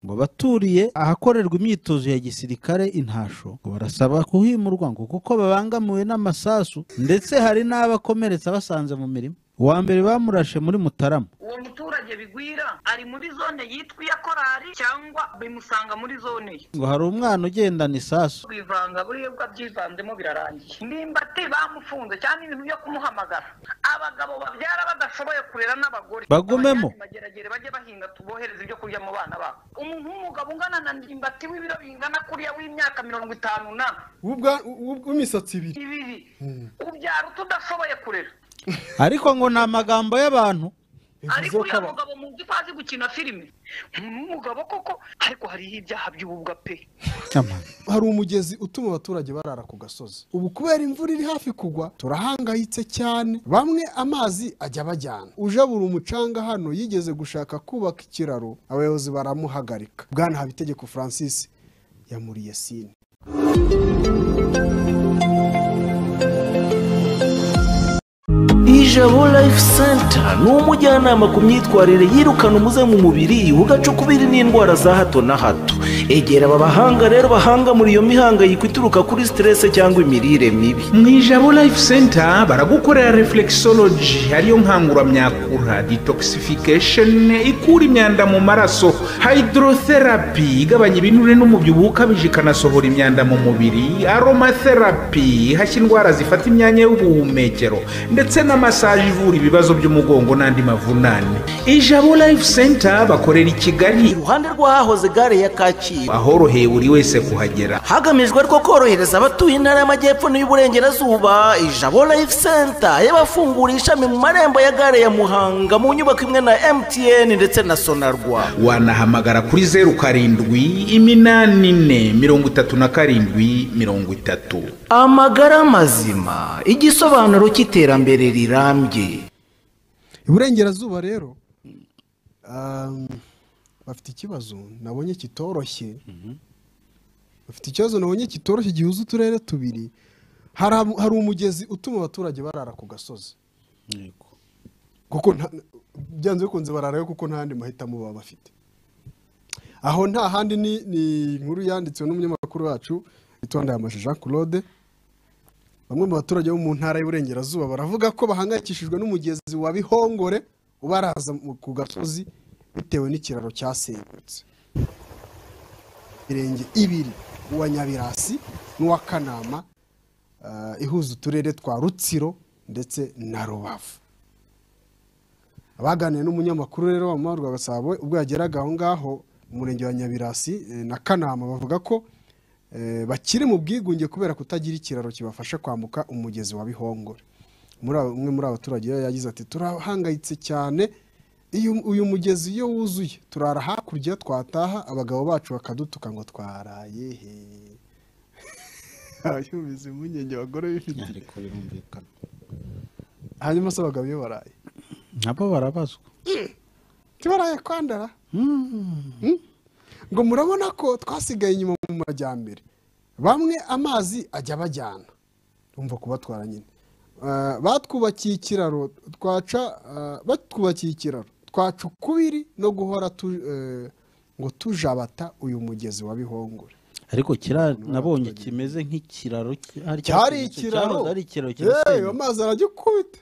ngo baturiye ahakorerwa imyitozo ya gisirikare intasho ngo barasaba kuhimurwa ngo kuko babangamiwe n'amasasu ndetse hari n'abakomeretse basanze mu mirima uwa mbere bamurashe muri mutarama uwo muturage bigwira ari muri zone yitwa iya korari cyangwa bimusanga muri zone ye ngo hari umwana ugendana isasu bivanga buriya byivanzemo birarangiye ndimbati bamufunze cyangwa ibintu byo kumuhamagara abagabo babyara badashoboye kurera n'abagore Bagumemo. Abajyane bageragere bajye bahinga tubohereze ibyo kurya mu bana babo umuntu w'umugabo ungana na ndimbati w'ibiro bingana kuriya w'imyaka mirongo itanu na W'ubwa- w'ub- w'imisatsi ibiri ibiri ubyara utudashoboye kurera ariko ngo ni amagambo y'abantu ariko bivuze uyu ko aba- mugabo muzi ko azi gukina filime umuntu w'umugabo koko ariko hariho ibyaha by'ububwa pe Ama. hari umugezi utuma abaturage barara ku gasozi ubu kubera imvura iri hafi kugwa turahangayitse cyane bamwe amazi ajya abajyana ujabura umucanga hano yigeze gushaka kubaka ikiraro abayobozi baramuhagarika bwana habitegeko francis yamuriye sine ijabo life center ni umujyanama ku myitwarire yirukana umuze mu mubiri ugacukubiri n'indwara za hato na hato egera aba bahanga rero bahanga muri iyo mihangayiko ituruka kuri siterese cyangwa imirire mibi mu ijabo life center baragukorera reflexology ariyo nkanguramyakura detoxification ikura imyanda mu maraso hydrotherapy igabanya ibinure n'umubyibuho ukabije ikanasohora imyanda mu mubiri aromatherapy ihashya indwara zifata imyanya y'ubuhumekero ndetse na massage ivura ibibazo by'umugongo n'andi mavunane ijabo life center bakorera i kigali iruhande rw'ahahoze gare ya kacyiru ahoroheye buri wese kuhagera hagamijwe rwo korohereza abatuye intara y'amajyepfo n'iy'uburengerazuba ijabo life center y'abafungura ishami mu marembo ya gare ya muhanga mu nyubako imwe na mtn ndetse na sonarwa wanahamagara kuri zeru karindwi iminani ine mirongo itatu na karindwi mirongo itatu amagara mazima igisobanuro cy'iterambere rirambye iburengerazuba rero um, bafite ikibazo nabonye kitoroshye bafite ikibazo nabonye kitoroshye gihuza uturere tubiri hari am- hari umugezi utuma abaturage barara ku gasozi kuko nta- byanze bikunze bararayo kuko nta yandi mahitamo baba bafite aho nta handi ni ni inkuru yanditswe n'umunyamakuru wacu witondeye amashusho jean claude bamwe mu baturage bo mu ntara y'uburengerazuba baravuga ko bahangayikishijwe n'umugezi wa bihongore ubaraza mu- ku gasozi bitewe n'ikiraro cyasenyutse mirenge ibiri uwa nyabirasi n'uwa kanama ah, ihuza uturere twa rutsiro ndetse na rubavu abaganiriye n'umunyamakuru rero wa Mahurwa Gasabo ubwo yageraga aho ngaho mu murenge wa Nyabirasi eh, na Kanama bavuga ko eh, bakiri mu bwigunge kubera kutagira ikiraro kibafasha kwambuka umugezi wa Bihongore muri aba- umwe muri abaturage rero yagize ati turahangayitse cyane iyo uyu mugezi iyo wuzuye turara hakurya twataha abagabo bacu bakadutuka ngo twaraye he yumvise impungenge abagore bifite ariko birumvikana hanyuma se abagabo iyo baraye nabo barabazwa tibaraye kwandara Mm? ngo murabona ko twasigaye inyuma mu majyambere bamwe amazi ajya abajyana umva kubatwara nyine Ah, batwubakiye ikiraro twaca ah, batwubakiye ikiraro twaca ukubiri no guhora tu- eh, ngo tujabata uyu mugezi wa bihongore ariko kira nabonye kimeze nk'ikiraro ki- hari cyari cyasenyutse, ikiraro cyahoze ari ikiraro Eh, kirasenyutse. amazi aragikubita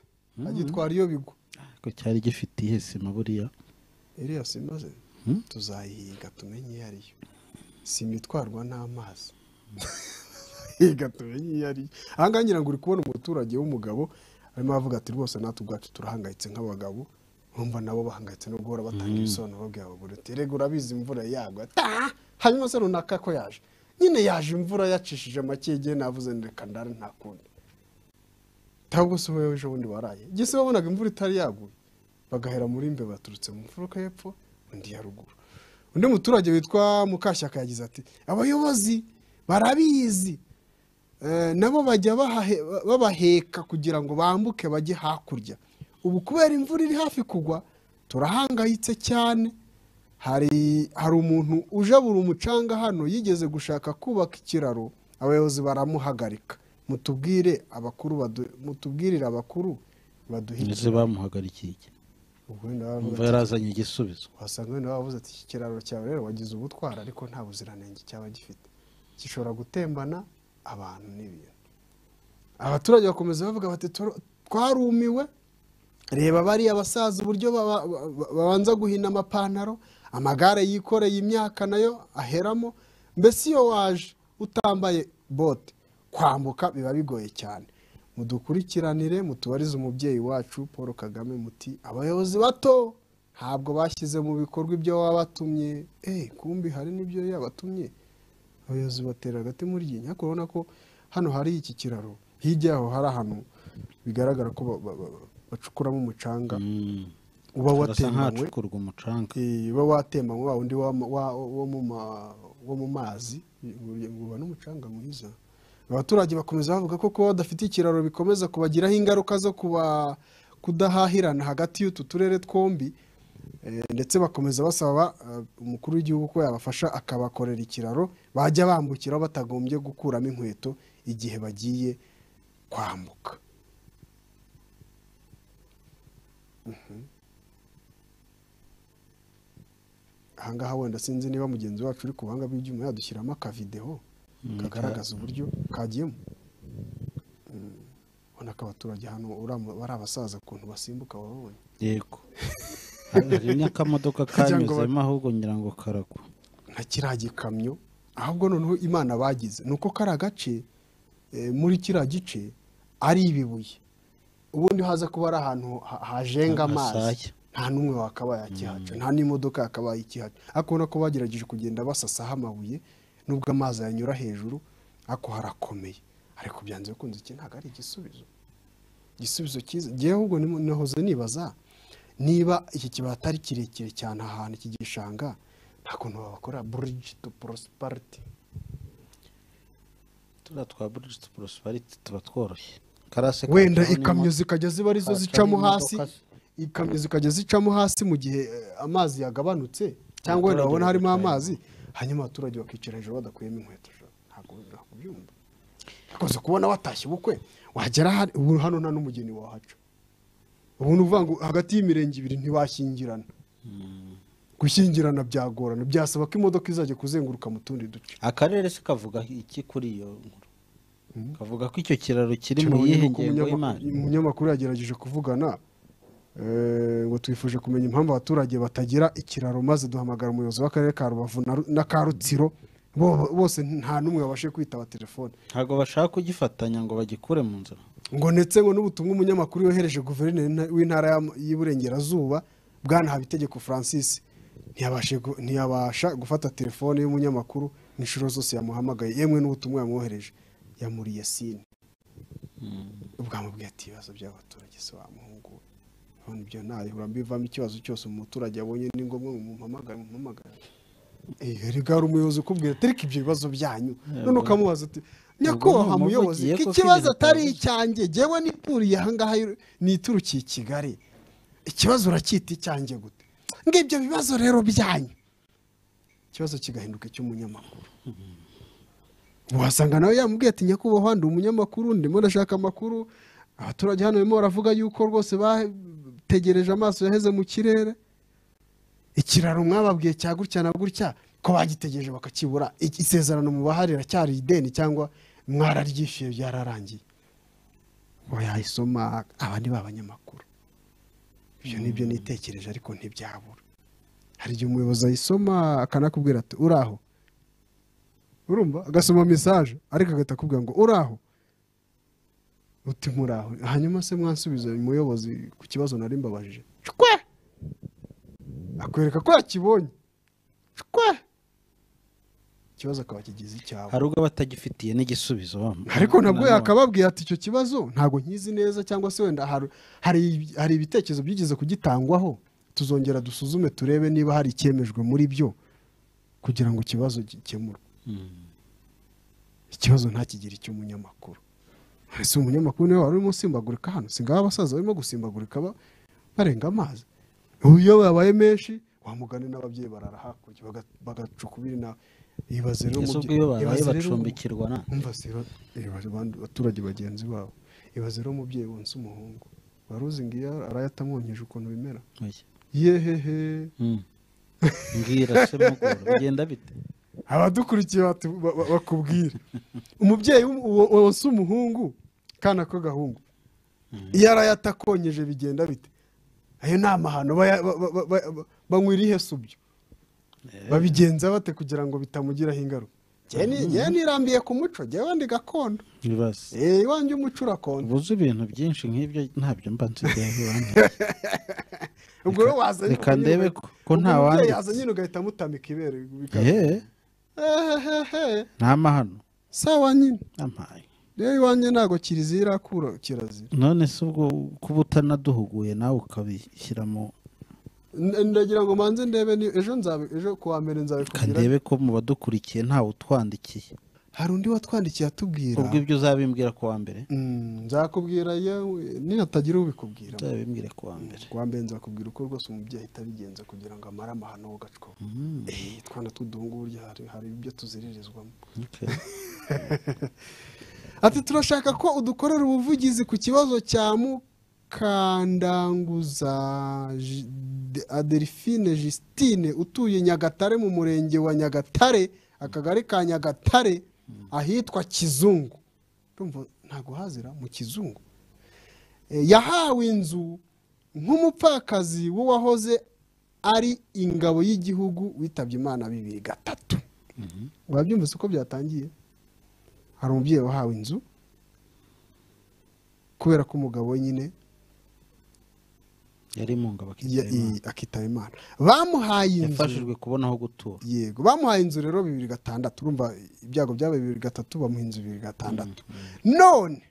agitwara iyo bigwa Ariko cyari gifite iyihe sima buriya iriya sima se tuzayihiga tumenye iyo ari yo sima itwarwa n'amazi higa tumenye iyo ari yo aha ngaha ngira ngo uri kubona umuturage w'umugabo arimo aravuga ati rwose natwe ubwacu turahangayitse nk'abagabo bumva nabo bahangayitse no guhora batanga ibisobanuro babwira abagore uti rega urabizi imvura yagwa ta hanyuma se runaka ko yaje nyine yaje imvura yacishije makege navuze reka ndare nta kundi ntabwo se wowe ejo bundi waraye igihe se wabonaga imvura itari yaguye bagahera muri mbe baturutse mu mfuruka y'epfo undi ya ruguru undi muturage witwa mukashyaka yagize ati abayobozi barabizi Eh, nabo bajya bahahe- babaheka kugira ngo bambuke bajye hakurya ubu kubera imvura iri hafi kugwa turahangayitse cyane hari hari umuntu ujabura umucanga hano yigeze gushaka kubaka ikiraro abayobozi baramuhagarika mutubwire abakuru badu- mutubwirire abakuru baduhe ndetse bamuhagarikiye ubwo wenda waba umva uvuga ati- yarazanye igisubizo wasanga wenda waba uvuze ati iki kiraro cyawe rero wagize ubutwara ariko nta buziranenge cyaba gifite gishobora gutembana abantu n'ibintu abaturage bakomeza bavuga bati "Turo- twarumiwe reba bariya basaza uburyo baba- ba- ba- babanza guhina amapantaro amagare yikoreye imyaka nayo aheramo mbese iyo waje utambaye bote kwambuka biba bigoye cyane mudukurikiranire mutubarize umubyeyi wacu paul kagame muti abayobozi bato ntabwo bashyize mu bikorwa ibyo baba batumye eee kumbi hari n'ibyo yabatumye abayobozi batera agati muri iyi nyako urabona ko hano hari iki kiraro hirya yaho hari ahantu bigaragara ko ba- ba- ba- bacukuramo umucanga uba arasa watemanywe nk'ahacukurwa umucanga Eh, uba watemanywe wa wundi wa- wa- wo mu ma- wo mu mazi ngo ngo uba n'umucanga mwiza abaturage bakomeza bavuga ko kuba badafite ikiraro bikomeza kubagiraho ingaruka zo kuba kudahahirana hagati y'utu turere twombi Eh, ndetse bakomeza basaba eh, umukuru w'igihugu ko yabafasha akabakorera ikiraro bajya bambukiraho batagombye gukuramo inkweto igihe bagiye kwambuka ahangaha wenda sinzi niba mugenzi wacu uri ku buhanga bw'ibyuma yadushyiramo akavideho kagaragaza uburyo kagiyemo Mm. ubona ko abaturage hano uriya- bari abasaza ukuntu basimbuka wababonye yego hari n'akamodoka kanyuzemo ahubwo ngira ngo karagwa nka kiriya gikamyo ahubwo noneho imana bagize ni uko kariya gace eh, muri kiriya gice ari ibibuye ubundi haza kuba ari ahantu ha- hajenga amazi Amasaya. nta n'umwe wakabaye akihaca nta n'imodoka yakabaye ikihaca ariko ubona ko bagerageje kugenda basasaho amabuye nubwo amazi yanyura hejuru ariko harakomeye ariko byanze bikunze iki ntabwo ari igisubizo igisubizo cyiza ngewe ahubwo nimu- nahoze nibaza niba iki kibaya atari kirekire cyane ahantu iki gishanga nta kuntu babakora buriji tu porosipariti turiya twa buridi porosipariti tuba tworoshye karase wenda kacaho ikamyo n'imo- zikajya ziba arizo kacaho zicamo n'imodoka hasi ikamyo zikajya zicamo hasi mu gihe eh, amazi yagabanutse cyangwa wenda Abaturage babona harimo bagacamo. amazi hanyuma abaturage bakicara hejuru badakuyemo inkweto jo. ntabwo ntabwo ubyumva ukunze kubona watashye ubukwe wagera hari- ubu hano nta n'umugeni wahaca ubu ni ukuvuga ngo hagati y'imirenge ibiri ntiwashyingirana gushyingirana byagorana byasaba ko imodoka izajya kuzenguruka mu tundi duce akarere se kavuga iki kuri iyo nkuru kavuga ko icyo kiraro kiri mu Cyabonye yihe nuko ngengo umunyama- y'imari umunyamakuru yagerageje kuvugana eh, ngo twifuje kumenya impamvu abaturage batagira ikiraro maze duhamagara umuyobozi w'akarere ka rubavu na Ru- n'aka rutsiro Bo- bose nta n'umwe wabashe kwitaba telefone ntabwo bashaka kugifatanya ngo bagikure mu nzira ngo ndetse ngo n'ubutumwa umunyamakuru yohereje guverineri nta- w'intara ya- y'iburengerazuba bwana habitegeko francis ntiyabashe gu- ntiyabasha gufata telefone y'umunyamakuru inshuro zose yamuhamagaye yemwe n'ubutumwa yamwohereje yamuriye sine bwamubwiye ati ibibazo by'abaturage se wamuhungu we?" none ibyo ntayihura mbivamo ikibazo cyose umuturage abonye ni ngombwa ngo mumpamagare mumpamagare Eh, erega hari umuyobozi ukubwira ati "Ariko ibyo bibazo byanyu none ukamubaza ati nyakubahwa Ubwo ni muyobozi umuvugiye iki ko kibazo k'ibintu atari utavuze." icyanjye ngewe nituriye ahangaha niturukiye i kigali ikibazo uracyita icyanjye gute ngibyo bibazo rero byanyu ikibazo kigahinduka icy'umunyamakuru wasanga nawe yamubwiye ati nyakubahwa ndi umunyamakuru ndimo ndashaka amakuru abaturage hano barimo baravuga yuko rwose bategereje amaso yaheze mu kirere ikiraro mwababwiye cya gutya na gutya ko bagitegereje bakakibura Iki- isezerano mu bahari iracyari ideni cyangwa mwararyishyuye byararangiye ngo yayisoma aba ni ba banyamakuru ibyo ni byo nitekereje ariko ntibyabura hari igihe umuyobozi ayisoma akanakubwira ati uraho urumva agasoma mesaje ariko agahita akubwira ngo uraho uti muraho hanyuma se mwansubiza umuyobozi ku kibazo nari mbabajije shwe akwereka ko yakibonye shwe ikibazo akaba kigize icyabo hari ubwo batagifitiye n'igisubizo bamwe ariko nabwo yakababwiye ati icyo kibazo ntabwo nkizi neza cyangwa se wenda hari- hari hari ibitekerezo byigeze kugitangwaho tuzongera dusuzume turebe niba hari icyemejwe muri byo kugira ngo ikibazo gikemurwe ikibazo ntakigire icy'umunyamakuru ese umunyamakuru niwe wari urimo usimbagurika hano singaho abasaza barimo gusimbagurika ba- barenga amazi ubu iyo babaye menshi wamugane n'ababyeyi barara hakurya baga- bagacuka ubiri nawe ibaze rero ese ubwo umubyeyi- iyo babaye ibaze rero umu- bacumbikirwa na umva se abaturage bagenzi babo ibaze rero umubyeyi wonsa umuhungu waruzinga iyo arayatamwonkeje ukuntu bimera Oya. yehehe Mm. mbwira se mugora bigenda bite abadukurikiye batu- ba- ba- bakubwira umubyeyi w'um- uwo- uwo si umuhungu kana k'agahungu iyo arayata akonyeje bigenda bite ayo ni amahano baya- ba- ba- ba- ba- banywa irihe subyo babigenza bate kugira ngo bitamugiraho ingaruka Njyewe ni- njyewe nirambiye ku muco njyewe ndi gakondo ibibazo Eh, iwanjye umuco urakonda ubuze ibintu byinshi nk'ibyo ntabyo mba nsigaye ubwo rero waza reka nyine ndebe uga- ko- ko nta umubyeyi wanditse. yaza nyine ugahita mutamika ibere bikaba- ehe Ehehehe. nta mahano sawa nyine ampaye rero iwanjye ntabwo kiliziya irakura kirazira none se ubwo kuba utanaduhuguye nawe ukabishyiramo N- ndagira ngo manze ndebe ni ejo nzabe ejo kuwa mbere nzabikubwira kandebe ko mu badukurikiye ntawe utwandikiye hari undi watwandikiye atubwira ubwo ibyo uzabimbwira ku wa mbere Mm, nzakubwira yewe ninatagira ubikubwira uzabimbwire ku wa mbere kuwa mbere nzakubwira uko rwose umubyeyi ahita abigenza kugira ngo amare amahano wo gacwa Eh, twana tw'uduhungu burya hari hari ibyo tuziririzwamo Okay. ati turashaka ko udukorera ubuvugizi ku kibazo cya mukandanguza Ji- De- adelphine justine utuye nyagatare mu murenge wa nyagatare akagari ka nyagatare ahitwa kizungu urumva ntabwo hazira mu kizungu Eh, yahawe inzu nk'umupfakazi w'uwahoze ari ingabo y'igihugu witabye imana bibiri gatatu wabyumvise uko byatangiye hari umubyeyi wahawe inzu kubera ko umugabo we nyine yari mu ngabo ya- akitema i- akitaba imana bamuhaye inzu yafashijwe kubona aho gutura yego bamuhaye inzu rero bibiri gatandatu urumva ibyago byabaye bibiri gatatu bamuha inzu bibiri gatandatu none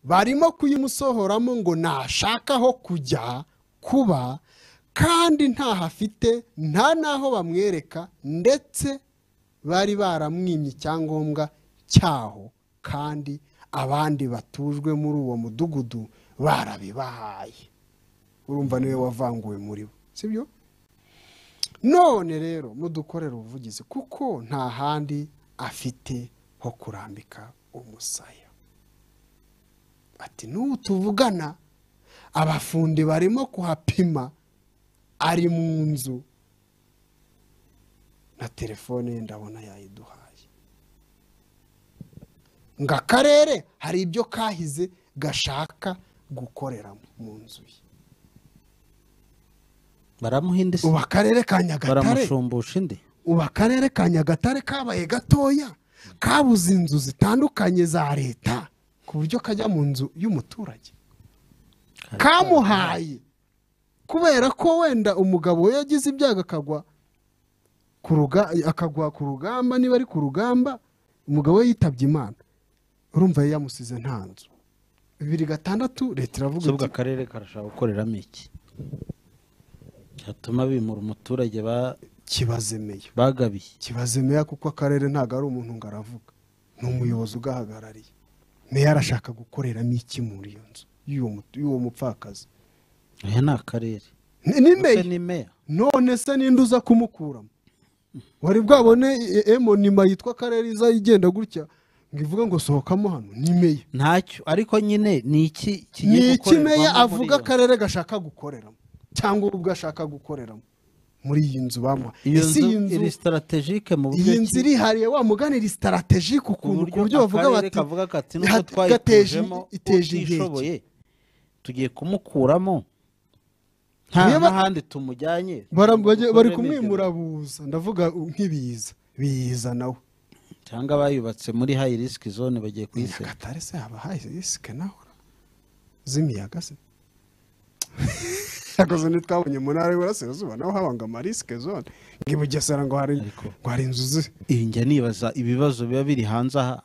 barimo kuyimusohoramo ngo nashaka aho kujya kuba kandi ntaho afite nta n'aho bamwereka ndetse bari baramwimye icyangombwa cyaho kandi abandi batujwe muri uwo mudugudu barabibahaye urumva niwe wavanguwe muri bo sibyo none rero mudukorera ubuvugizi kuko nta handi afite ho kurambika umusaya ati n'ubu tuvugana abafundi barimo kuhapima ari mu nzu na telefone ye ndabona yayiduhaye ngo akarere hari ibyo kahize gashaka gukorera mu nzu ye baramuha indi se ubu akarere ka nyagatare baramushumbusha indi ubu akarere ka nyagatare kabaye gatoya kabuze inzu zitandukanye za leta ku buryo kajya mu nzu y'umuturage kamuhaye kubera ko wenda umugabo we yagize ibyago akagwa ku ruga- akagwa ku rugamba niba ari ku rugamba umugabo we yitabye imana urumva yari yamusize nta nzu bibiri gatandatu leta iravuga ubwo iti akarere karashaka gukoreramo iki cyatuma bimura umuturage ba- kibazemeye bagabiye kibaze meya kuko akarere ntabwo ari umuntu ngo aravuga ni umuyobozi ugahagarariye meya arashaka gukoreramo iki muri iyo nzu y'uwo mu- y'uwo mupfakazi aya ni akarere Ni- ni Ese meya ni meya none se ninde uza kumukuramo wari bwabone e- emo nima yitwa akarere iza igenda gutya ngo ivuge ngo sohokamo hano ni meya ntacyo ariko nyine ni iki ni kigiye iki gukorerwamo meya muri avuga iyo- akarere gashaka gukoreramo cyangwa ubwo ashaka gukoreramo muri iyi nzu bamuha iyo Ese nzu iri sitaratejike mu buryo iyi nzu ki? irihariye wa mugani iri sitaratejike ukuntu ku buryo bavuga bati kavuga kati nubwo "Hat- gateje- twayitujemo iteje inkeke utishoboye tugiye kumukuramo nta Niba- n'ahandi tumujyanye Bara- bajya- bari Dukuremo kumwimura ibyo. buza ndavuga nk'ibiza biza nawe cyangwa bayubatse muri hayi risiki zone bagiye kuyisenya nyagatare se haba hayisike naho z'imiyaga se yakoze ntitwabonye mu ntara y'iburasirazuba naho haba ngo amarisike zone ngo i bugesera ngo hari ngo hari inzu zi- iyi njya nibaza ibibazo biba biri hanze aha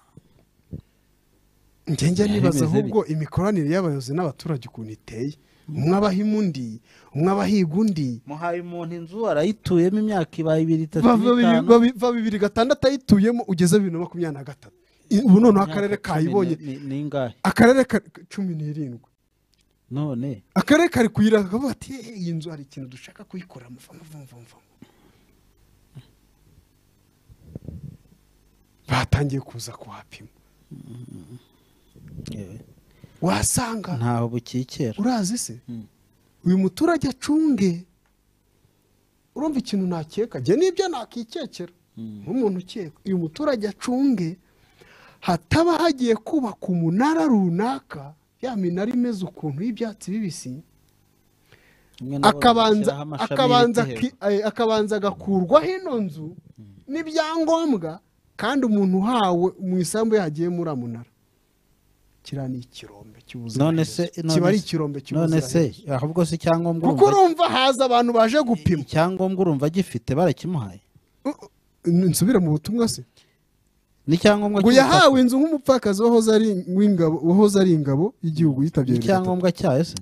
njye njya bimeze nibaza ahubwo imikoranire y'abayobozi n'abaturage ukuntu iteye umwe abahima undi umwe abahiga undi muhaye umuntu inzu arayituyemo imyaka ibaye ibiri itatu bava bibiri- n'itanu babi- va bibiri gatandatu ayituyemo ugeze bibiri na makumyabiri na gatatu I- ubu noneho akarere Imyaka cumi kayibonye ni- ni- ni ingahe akarere ka- cumi n'irindwi none akarere kari kuyiranga kavuga ati "Eh, iyi nzu hari ikintu dushaka kuyikorera muvamuvamvamva batangiye kuza kuhapima yewe. wasanga ntaho bukikera urazi se uyu muturage acunge urumva ikintu nakeka njye nibyo nakikekera nk'umuntu ukeka uyu muturage acunge hataba hagiye kubaka umunara runaka ya minara imeze ukuntu y'ibyatsi bibisi Rimwe na rimwe akabanza bashyiraho amashami akabanza y'ibiti ki- eh, akabanza agakurwaho ino nzu n'ibyangombwa kandi umuntu uhawe mu isambu ye hagiyemo uramunara kiriya ni ikirombe hejuru. cy'ubuzima none se kiba ari none se- ikirombe none cy'ubuzima se ahubwo se icyangombwa kuko urumva urumva haza abantu baje gupima icyangombwa urumva agifite barakimuhaye nsubire mu butumwa se n'icyangombwa ngo cy'ubutaka- yahawe inzu nk'umupfakazi wahoze ari w'ingabo wahoze ari ingabo y'igihugu yitabye Leta. n'icyangombwa cyayo se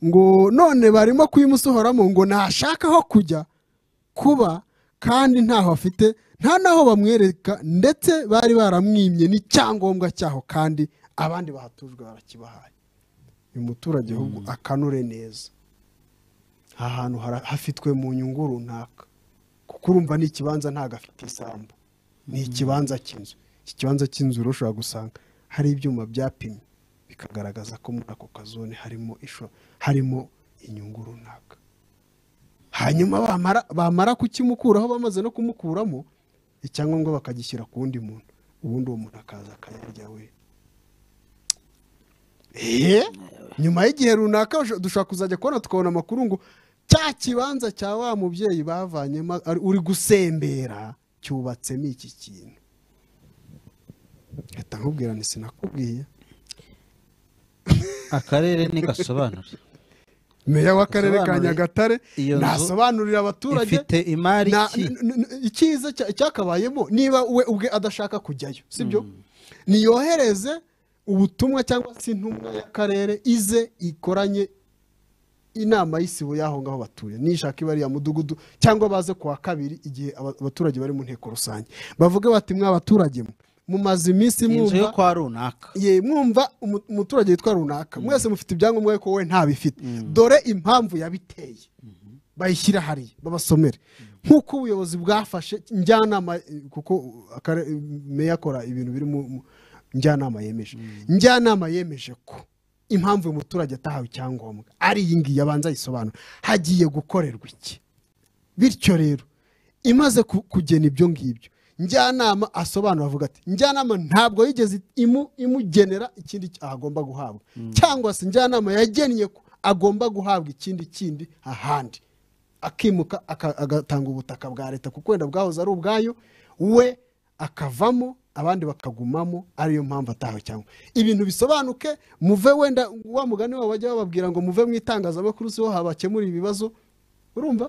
ngo none barimo kuyimusohoramo ngo ntashaka aho kujya kuba kandi ntaho afite nta n'aho bamwereka ndetse bari baramwimye n'icyangombwa cyaho kandi abandi bahatujwe barakibahaye uyu muturage ahubwo akanure neza aha hantu hara- hafitwe mu nyungu runaka kuko urumva ni ikibanza ntabwo afite isambu ni ikibanza cy'inzu iki kibanza cy'inzu rero ushobora gusanga hari ibyuma byapimye bikagaragaza ko muri ako kazone harimo isho harimo inyungu runaka hanyuma bamara bamara kukimukuraho bamaze no kumukuramo icyangombwa bakagishyira ku wundi muntu ubundi uwo muntu akaza akayarya we eee nyuma y'igihe runaka usho- dushobora kuzajya kubona tukabona amakuru ngo cya kibanza cya wa mubyeyi bavanyemo ari- uri gusembera cyubatsemo iki kintu reka nkubwira ni sinakubwiye akarere ntigasobanure meya w'akarere ka Asobanure nyagatare iyo nzu nasobanurira abaturage ifite imari na- ki n- n- icyiza cya- cyakabayemo niba we ubwe adashaka kujyayo sibyo niyohereze ubutumwa cyangwa se intumwa y'akarere ize ikoranye inama y'isibo y'aho ngaho batuye nishaka ibariya mudugudu cyangwa baze ku wa kabiri igihe aba- abaturage bari mu nteko rusange bavuge bati mwa baturage mwe mumaze iminsi inzu yo mwumva kwa runaka ye mwumva umu- umuturage witwa runaka mwese mufite ibyangombwa ariko we ntabifite dore impamvu yabiteye bayishyira hariya babasomere nk'uko ubuyobozi bwafashe njyanama eh, kuko akare- meya akora ibintu biri mu mu- njyanama yemeje njyanama yemeje ko impamvu uyu muturage atahawe icyangombwa ari iyi ngiyi abanza ayisobanura hagiye gukorerwa iki bityo rero imaze ku- kugena ibyo ngibyo njyanama asobanura avuga ati njyanama ntabwo yigeze imu- imugenera ikindi cy- ahagomba guhabwa cyangwa se njyanama yagennye ko agomba guhabwa ikindi kindi ahandi akimuka aka- agatanga ubutaka bwa leta kuko wenda bwahoze ari ubwayo we akavamo abandi bakagumamo ariyo mpamvu ataho cyangwa ibintu bisobanuke muve wenda wa mugani wabo bajya bababwira ngo muve mu itangazamakuru siho habakemura ibibazo urumva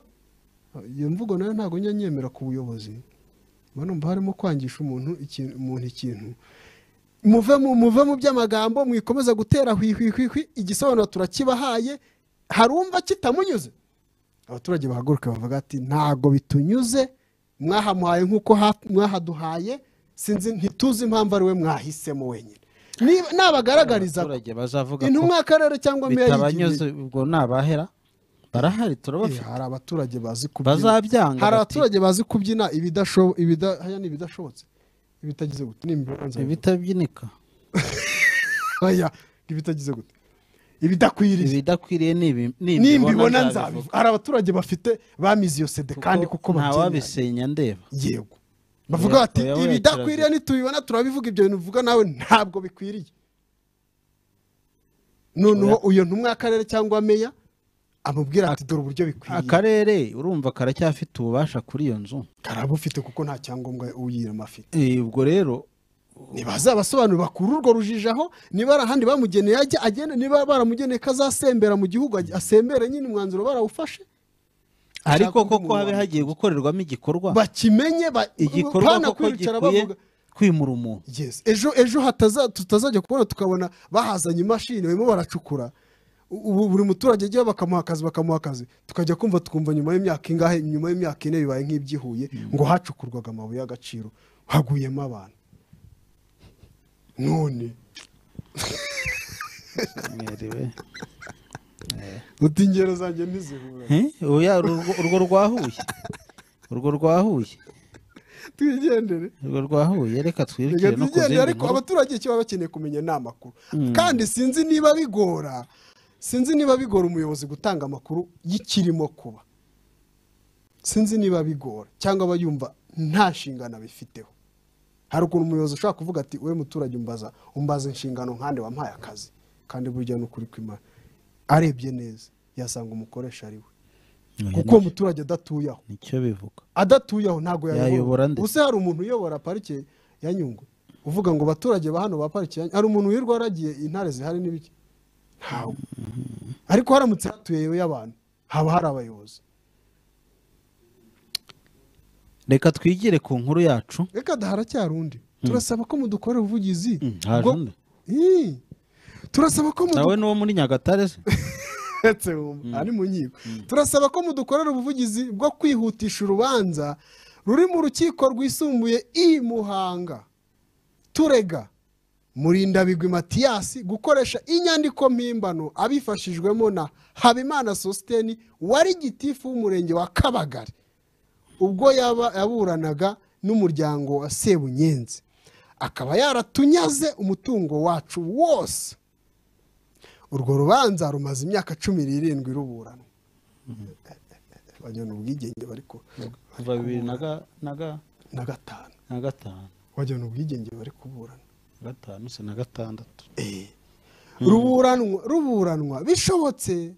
iyo mvugo nayo ntabwo njya nyemera ku buyobozi mba numva harimo kwangisha umuntu ikintu umuntu ikintu muve mu muve mu by'amagambo mwikomeza gutera hwihwihwihwi igisobanuro turakibahaye hari umva kitamunyuze abaturage bahaguruka bavuga ati ntabwo bitunyuze mwahamuhaye nk'uko ha- mwahaduhaye sinzi ntituzi impamvu ari we mwahisemo wenyine Niba- nabagaragariza ko abaturage bazavuga ko intumwa y'akarere cyangwa meya y'igihugu bitabanyuze ubwo ni abahera barahari Eh, turabafite hari abaturage bazi bazabyanga hari bati- abaturage bazi kubyina ibidasho- ibida- haya ni ibidashobotse ibitagize gute ni ibibanza ibitabyinika Oya, ni ibitagize gute ibidakwiriye ibidakwiriye nibi- nimbibona nzabivuga nzabivuga. hari abaturage bafite bamize iyo sede kandi kuko nta babyemera wabisenya ndeba yego bavuga bati Oya, oya, ibidakwiriye kirazira." nitubibona turabivuga ibyo bintu uvuga nawe ntabwo bikwiriye noneho uyo ntumwa y'akarere cyangwa meya amubwira ati dore uburyo bikwiriye akarere urumva karacyafite ububasha kuri iyo nzu karabufite kuko nta cyangombwa uyirema afite Eh, ubwo rero ntibazabasobanurira bakura urwo rujijo aho niba hari ahandi bamugeneye ajya agenda niba baramugeneye ko azasembera mu gihugu ajya- asembere nyine umwanzuro barawufashe ariko undi koko muntu habe hagiye gukorerwamo igikorwa bakimenye ba- igikorwa pana koko kwicara gikwiye bavuga- kwimura umuntu Yes. ejo ejo hataza- tutazajya kubona tukabona bahazanye imashini barimo baracukura U- ubu buri muturage ajyaho bakamuha akazi bakamuha akazi tukajya kumva tukumva nyuma y'imyaka ingahe nyuma y'imyaka ine bibaye nk'ibyihuye ngo hacukurwaga amabuye y'agaciro haguyemo abantu none mwiriwe uti ingero zanjye ntizihura Eh, oya, urwo urwo rwa huye urwo rwa huye twigendere urwo rwahuye reka twirukire reka no ku tugende zindi ariko nkuru abaturage icyo baba bakeneye kumenya ni amakuru kandi sinzi niba bigora sinzi niba bigora umuyobozi gutanga amakuru y'ikirimo kuba sinzi niba bigora cyangwa aba yumva nta nshingano abifiteho hari ukuntu umuyobozi ushobora kuvuga ati we muturage umbaza umbaza inshingano nkande wampaye akazi kandi burya ni ukuri kw'imana arebye neza yasanga umukoresha ari we kuko umuturage adatuye aho nicyo bivuga adatuye aho ntabwo Yayobora yayobora nde? ubuse hari umuntu uyobora parike ya nyungwe uvuga ngo abaturage ba hano ba parike ya Nyungwe- hari umuntu wirwa aragiye intare zihari n'ibiki ntawe ariko haramutse hatuyeyo y'abantu haba hari abayobozi reka twigire ku nkuru yacu reka da haracyari undi turasaba ko mudukorera ubuvugizi haje bwo- undi. Ih, turasaba ko mudu- nawe n'uwo muri nyagatare se uretse wumva aha ni mu nkiko turasaba ko mudukorera ubuvugizi bwo kwihutisha urubanza ruri mu rukiko rwisumbuye i muhanga turega murindabigwi matiyasi gukoresha inyandiko mpimbano abifashijwemo na habimana sositeni wari gitifu w'umurenge wa kabagari ubwo yaba yaburanaga n'umuryango wa sebunyenzi akaba yaratunyaze umutungo wacu wose urwo rubanza rumaze imyaka cumi n'irindwi ruburana wajyana ubwigenge bari ku kuva bibiri na ga- na ga- na gatanu na gatanu wajyana ubwigenge bari kuburana na gatanu se na gatandatu Eh. ruburanwa ruburanwa bishobotse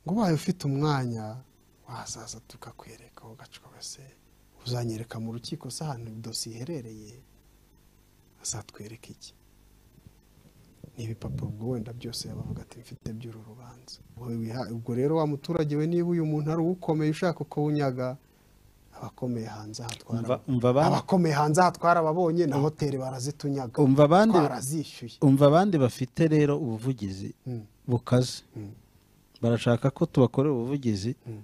ngo ubaye ufite umwanya wazaza tukakwereka aho gace kose uzanyereka mu rukiko se ahantu dosiye iherereye azatwereka iki ni ibipapuro ubwo wenda byose yabavuga ati mfite by'uru rubanza Wowe wiha- ubwo rero wa muturage we niba uyu muntu ari uwukomeye ushaka kuwunyaga abakomeye hanze aha twara Umva- umva ba- abakomeye hanze aha twara ababonye na hoteli barazitunyaga umva abandi twarazishyuye umva abandi bafite rero ubuvugizi Mm. bukaze Mm. barashaka ko tubakorera ubuvugizi Mm.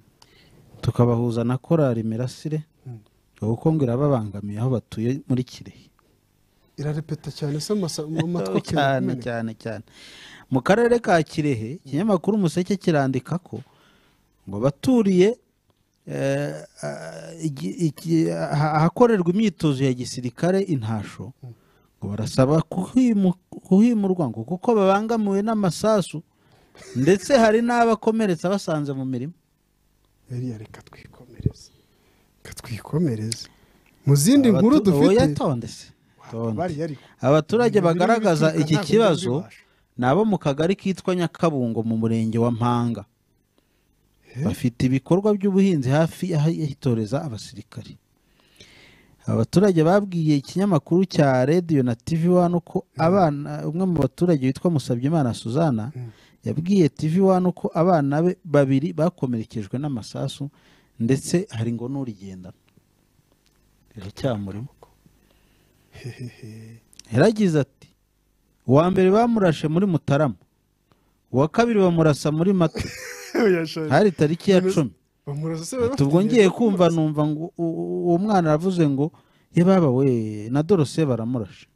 tukabahuza na korari mirasire Mm. kuko ngo irababangamiye aho batuye muri kirehe irarepeta cyane se masa- mu matwi cyane kumeneka. cyane cyane mu karere ka kirehe ikinyamakuru umuseke kirandika ko ngo baturiye eh, ah, igi- iki- aha- ahakorerwa imyitozo ya gisirikare intasho ngo barasaba kuhimu- kuhimurwa ngo kuko babangamiwe n'amasasu ndetse hari n'abakomeretsa basanze mu mirima Eliya reka twikomereze reka twikomereze mu zindi nkuru Abatu- dufite oya, tonde se, tonde. bariya ariko abaturage Ibintu birimo bagaragaza ibituruka iki ntabwo kibazo ndabibasha. ni abo mu kagari kitwa nyakabungo mu murenge wa mpanga bafite ibikorwa by'ubuhinzi hafi yahitoreza abasirikari abaturage babwiye ikinyamakuru cya radiyo na tv wani ko abana umwe mu baturage witwa musabyimana suzana yabwiye tv wani ko abana be babiri bakomerekejwe n'amasasu ndetse hari ngo n'urigendana riracyamurimo yaragize ati uwa mbere bamurashe muri mutarama uwa kabiri bamurasa muri mata Oya, shari. hari tariki ya cumi Bamurasa se bari Ati, ubwo bafite ngiye igihe kumva numva ngo u- u- uwo mwana aravuze ngo ye baba we na dorose baramurashe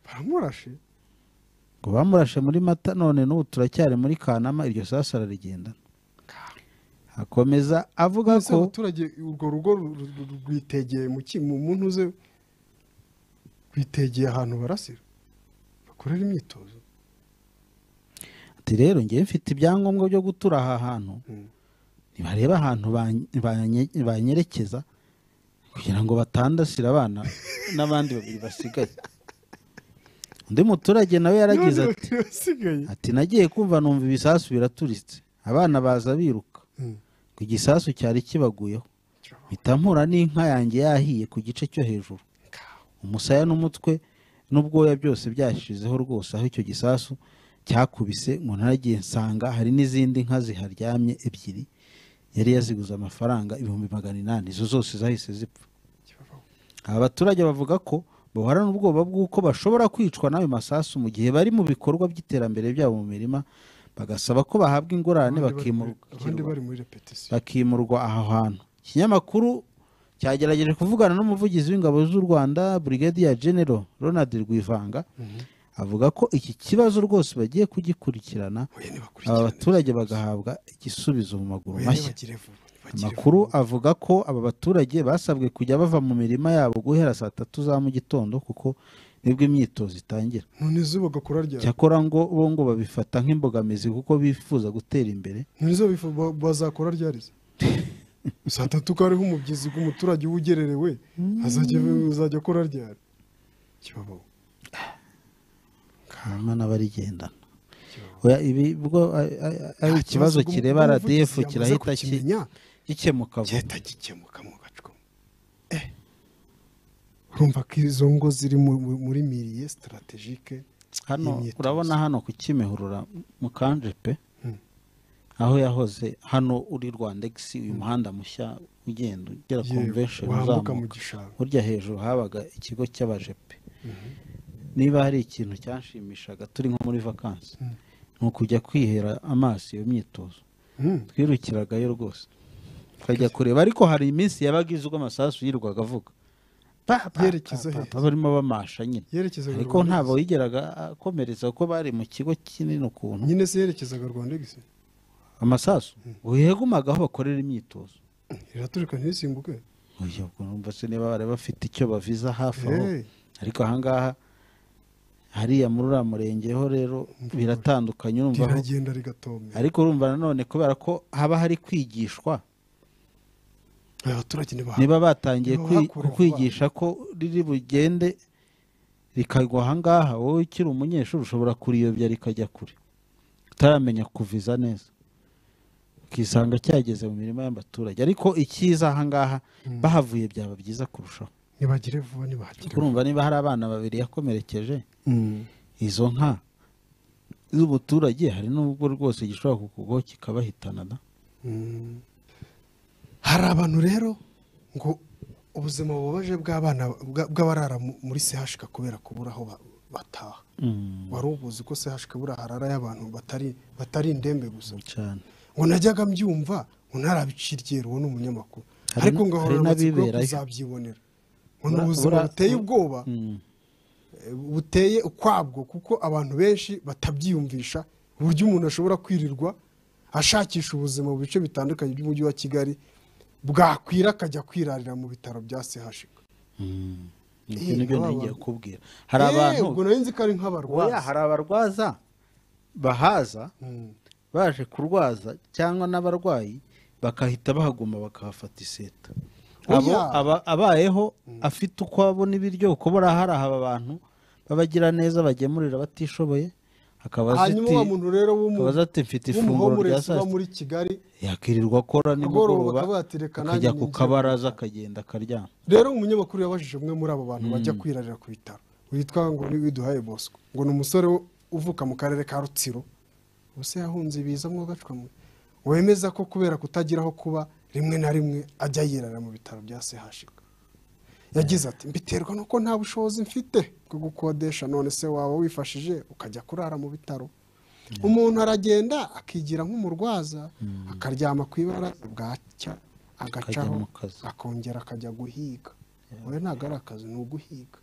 baramurashe ngo bamurashe muri mata none n'ubu turacyari muri kanama iryo sasu ararigendana akomeza avuga Ese ko abaturage urwo rugo ru- ru- ru- rwitegeye mu ki mu muntu uze rwitegeye ahantu barasira bakorera imyitozo ati rero ngewe mfite ibyangombwa byo gutura aha hantu Mm. ntibareba ahantu banye- banye- banyerekeza kugira ngo batandasire abana n'abandi babiri basigaye undi muturage nawe yaragize None ati basigaye ati nagiye kumva numva ibisasu biraturitse abana baza biruka ku gisasu cyari kibaguyeho mpita mpura n'inka yanjye yahiye ku gice cyo hejuru umusaya n'umutwe n'ubwoya byose byashizeho rwose aho icyo gisasu cyakubise ngo ntaragiye nsanga hari n'izindi nka ziharyamye ebyiri yari yaziguze amafaranga ibihumbi magana inani izo zose zahise zipfa aba baturage bavuga ko bahorana ubwoba bw'uko bashobora kwicwa n'ayo masasu mu gihe bari mu bikorwa by'iterambere byabo mu mirima bagasaba ko bahabwa ingurane Abandi bari- bakimurwa abandi bari muri repetisiyo bakimurwa aho hantu ikinyamakuru cyagerageje kuvugana n'umuvugizi w'ingabo z'u rwanda brigadier general ronald rwivanga avuga ko iki kibazo rwose bagiye kugikurikirana Oya, aba nibakurikirane. baturage bagahabwa igisubizo mu maguru Oya, mashya ntibagire vuba, amakuru avuga ko aba baturage basabwe kujya bava mu mirima yabo guhera saa tatu za mu gitondo kuko nibwo imyitozo itangira none izuba gakura ryari cyakora ngo bo ngo babifata nk'imbogamizi kuko bifuza gutera imbere none izuba bifu- ba- bazakura ryari se? saa tatu ko hariho umubyizi umuturage uba ugererewe azajya azajya akora ryari kibabaho hanyuma n'abarigendana Oya, ibi bwo a- a- a- ari ikibazo kireba RDF kirahita ki- gikemuka vuba gihita gikemuka mu gacumu urumva ko izo ngo ziri mu- mu- muri miriye sitarategike hano imyitozo. urabona hano ku kimihurura mu kanje pe aho yahoze hano uri rwandegisi uyu muhanda mushya ugenda ugera yewe, convention wambuka mu uzamuka gishanga burya hejuru habaga ikigo cy'abajepe niba hari ikintu cyanshimishaga turi nko muri vakansi ni ukujya kwihera amaso iyo myitozo Mm. twirukiragayo rwose tukajya kureba ariko hari iminsi yabaga izi ubwo amasasu yirwaga avuga Pa, pa, pa, Yerekeza pa, hehe? pa, barimo bamasha nyine yerekezaga ariko Rwanda ntabwo Express. yigeraga akomeretsa kuko bari mu kigo kinini ukuntu nyine se yerekezaga rwanda egisi amasasu uyegumaga aho bakorera imyitozo iraturika ntisimbuke Oya, ubwo numva se niba bari bafite icyo baviza hafi aho Hey, ariko ahangaha hariya muri uriya murenge ho rero biratandukanye urumva aho- riragenda rigatomera ariko urumva nanone kubera ko haba hari kwigishwa abaturage ntibahakura niba batangiye niba kwi- bakura kwigisha ko riri bugende rikagwa ahangaha wowe ukiri umunyeshuri ushobora kuriyobya rikajya kure utaramenya kuviza neza ukisanga cyageze mu mirima y'abaturage ariko ikiza ahangaha bahavuye byaba byiza kurushaho ntibagire vuba ntibahagire vuba. urumva niba hari abana babiri yakomerekeje Mm. izo nka z'umuturage hari n'ubwo rwose gishobora kukugwaho kikabahitana da Mm. hari abantu rero ngo ubuzima bubabaje bw'abana bwa- bw'abarara mu- muri sehashika kubera kubura aho ba- bataha wari ubuzi ko sehashika buriya harara y'abantu batari batari indembe gusa cyane ngo najyaga mbyumva ngo ntarabiciriye uwo ni umunyamakuru Hari ariko n- ngo hari ahora amatsiko yo n'abiberayo. kuzabyibonera ngo ni Bura- ubuzima bura- buteye ubwoba Mm. eh, buteye ukwabwo kuko abantu benshi batabyiyumvisha uburyo umuntu ashobora kwirirwa ashakisha ubuzima mu bice bitandukanye by'umujyi wa kigali bwakwira akajya kwirarira mu bitaro bya sehashika ibyo nibyo aba ntigiye bantu- kubwira hari Eh, abantu ubwo nari nzi ko ari oya nk'abarwaza hari abarwaza bahaza Mm. baje kurwaza cyangwa n'abarwayi bakahita bahaguma bakahafata iseta abo Oya. aba- abayeho afite uko abona ibiryo uko hari aba bantu babagira neza bagemurira batishoboye akabaza hanyuma ati- wa muntu rero w'umu- akabaza ati mfite ifunguro rya w'umuhomurezi saa uba sita muri kigali yakirirwa akora nimugoroba Agororoka batereka nanjye akajya ku ninjye. kabaraza akagenda akaryama rero umunyamakuru yabajije umwe muri abo bantu bajya kwirarira ku bitaro witwa ngo ni widuhaye bosco ngo ni umusore wo- uvuka mu karere ka rutsiro ubuse yahunze ibiza mwogacwamo wemeza ko kubera kutagira aho kuba rimwe na rimwe ajya yirarira mu bitaro bya sehashika yagize ati mbiterwa nuko nta bushobozi mfite bwo gukodesha none se waba wifashije ukajya kurara mu bitaro umuntu aragenda akigira nk'umurwaza akaryama ku ibara bwacya agacaho mu kazi. akongera akajya guhiga we ntabwo ari akazi ni uguhiga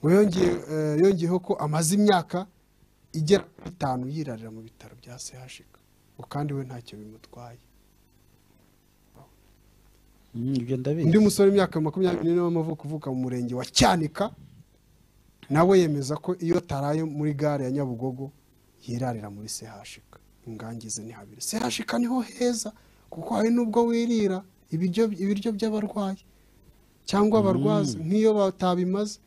ngo yongeye- eh, yongeyeho ko amaze imyaka igera kuri itanu yirarira mu bitaro bya sehashika ngo kandi we ntacyo bimutwaye Mm, ibyo ndabizi undi musore w'imyaka makumyabiri n'ine w'amavuko uvuka mu murenge wa cyanika nawe yemeza ko iyo ataraye muri gare ya nyabugogo yirarira muri sehashika ingangize ni habiri sehashika niho heza kuko hari n'ubwo wirira ibiryo ibiryo by'abarwayi cyangwa abarwaza nk'iyo batabimaze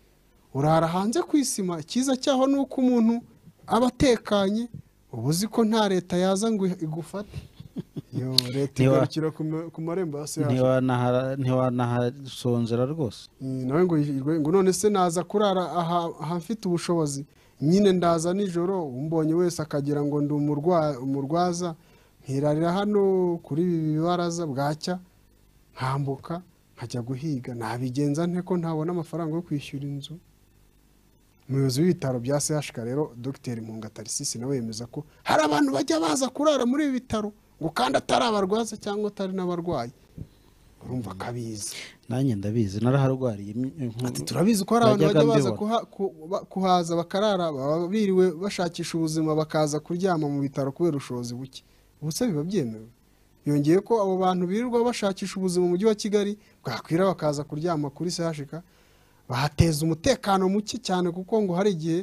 urara hanze ku isima icyiza cyaho ni uko umuntu aba atekanye uba uzi ko nta leta yaza ngo igufate yo leta Ntiwa- igarukira ku ma- ku marembo ya sehashika Ntiwanahara- ntiwanahasonzera rwose Mm, nawe ngo yirwe ngo none se naza kurara aha ahafite ubushobozi nyine ndaza nijoro umbonye wese akagira ngo ndi umurwa- umurwaza nkirarira hano kuri ibi bibaraza bwacya nkambuka nkajya guhiga nabigenza nte ko ntabona amafaranga yo kwishyura inzu umuyobozi w'ibitaro bya sehashika rero dogiteri mpunga tarisisi nawe yemeza ko hari abantu bajya baza kurara muri ibi bitaro ngo kandi atari abarwaza cyangwa atari n'abarwayi urumva akabizi nanjye ndabizi naraharwariye im- inku- Ati, turabizi ko hari abantu Najyaga bajya baza mbibona. kuha- ku- ba- kuhaza bakarara baba biriwe bashakisha ubuzima bakaza kuryama mu bitaro kubera ubushobozi buke ubuse biba byemewe yongeye ko abo bantu birirwa bashakisha ubuzima mu mujyi wa kigali bwakwira bakaza kuryama kuri sehashika bahateza umutekano muke cyane kuko ngo hari igihe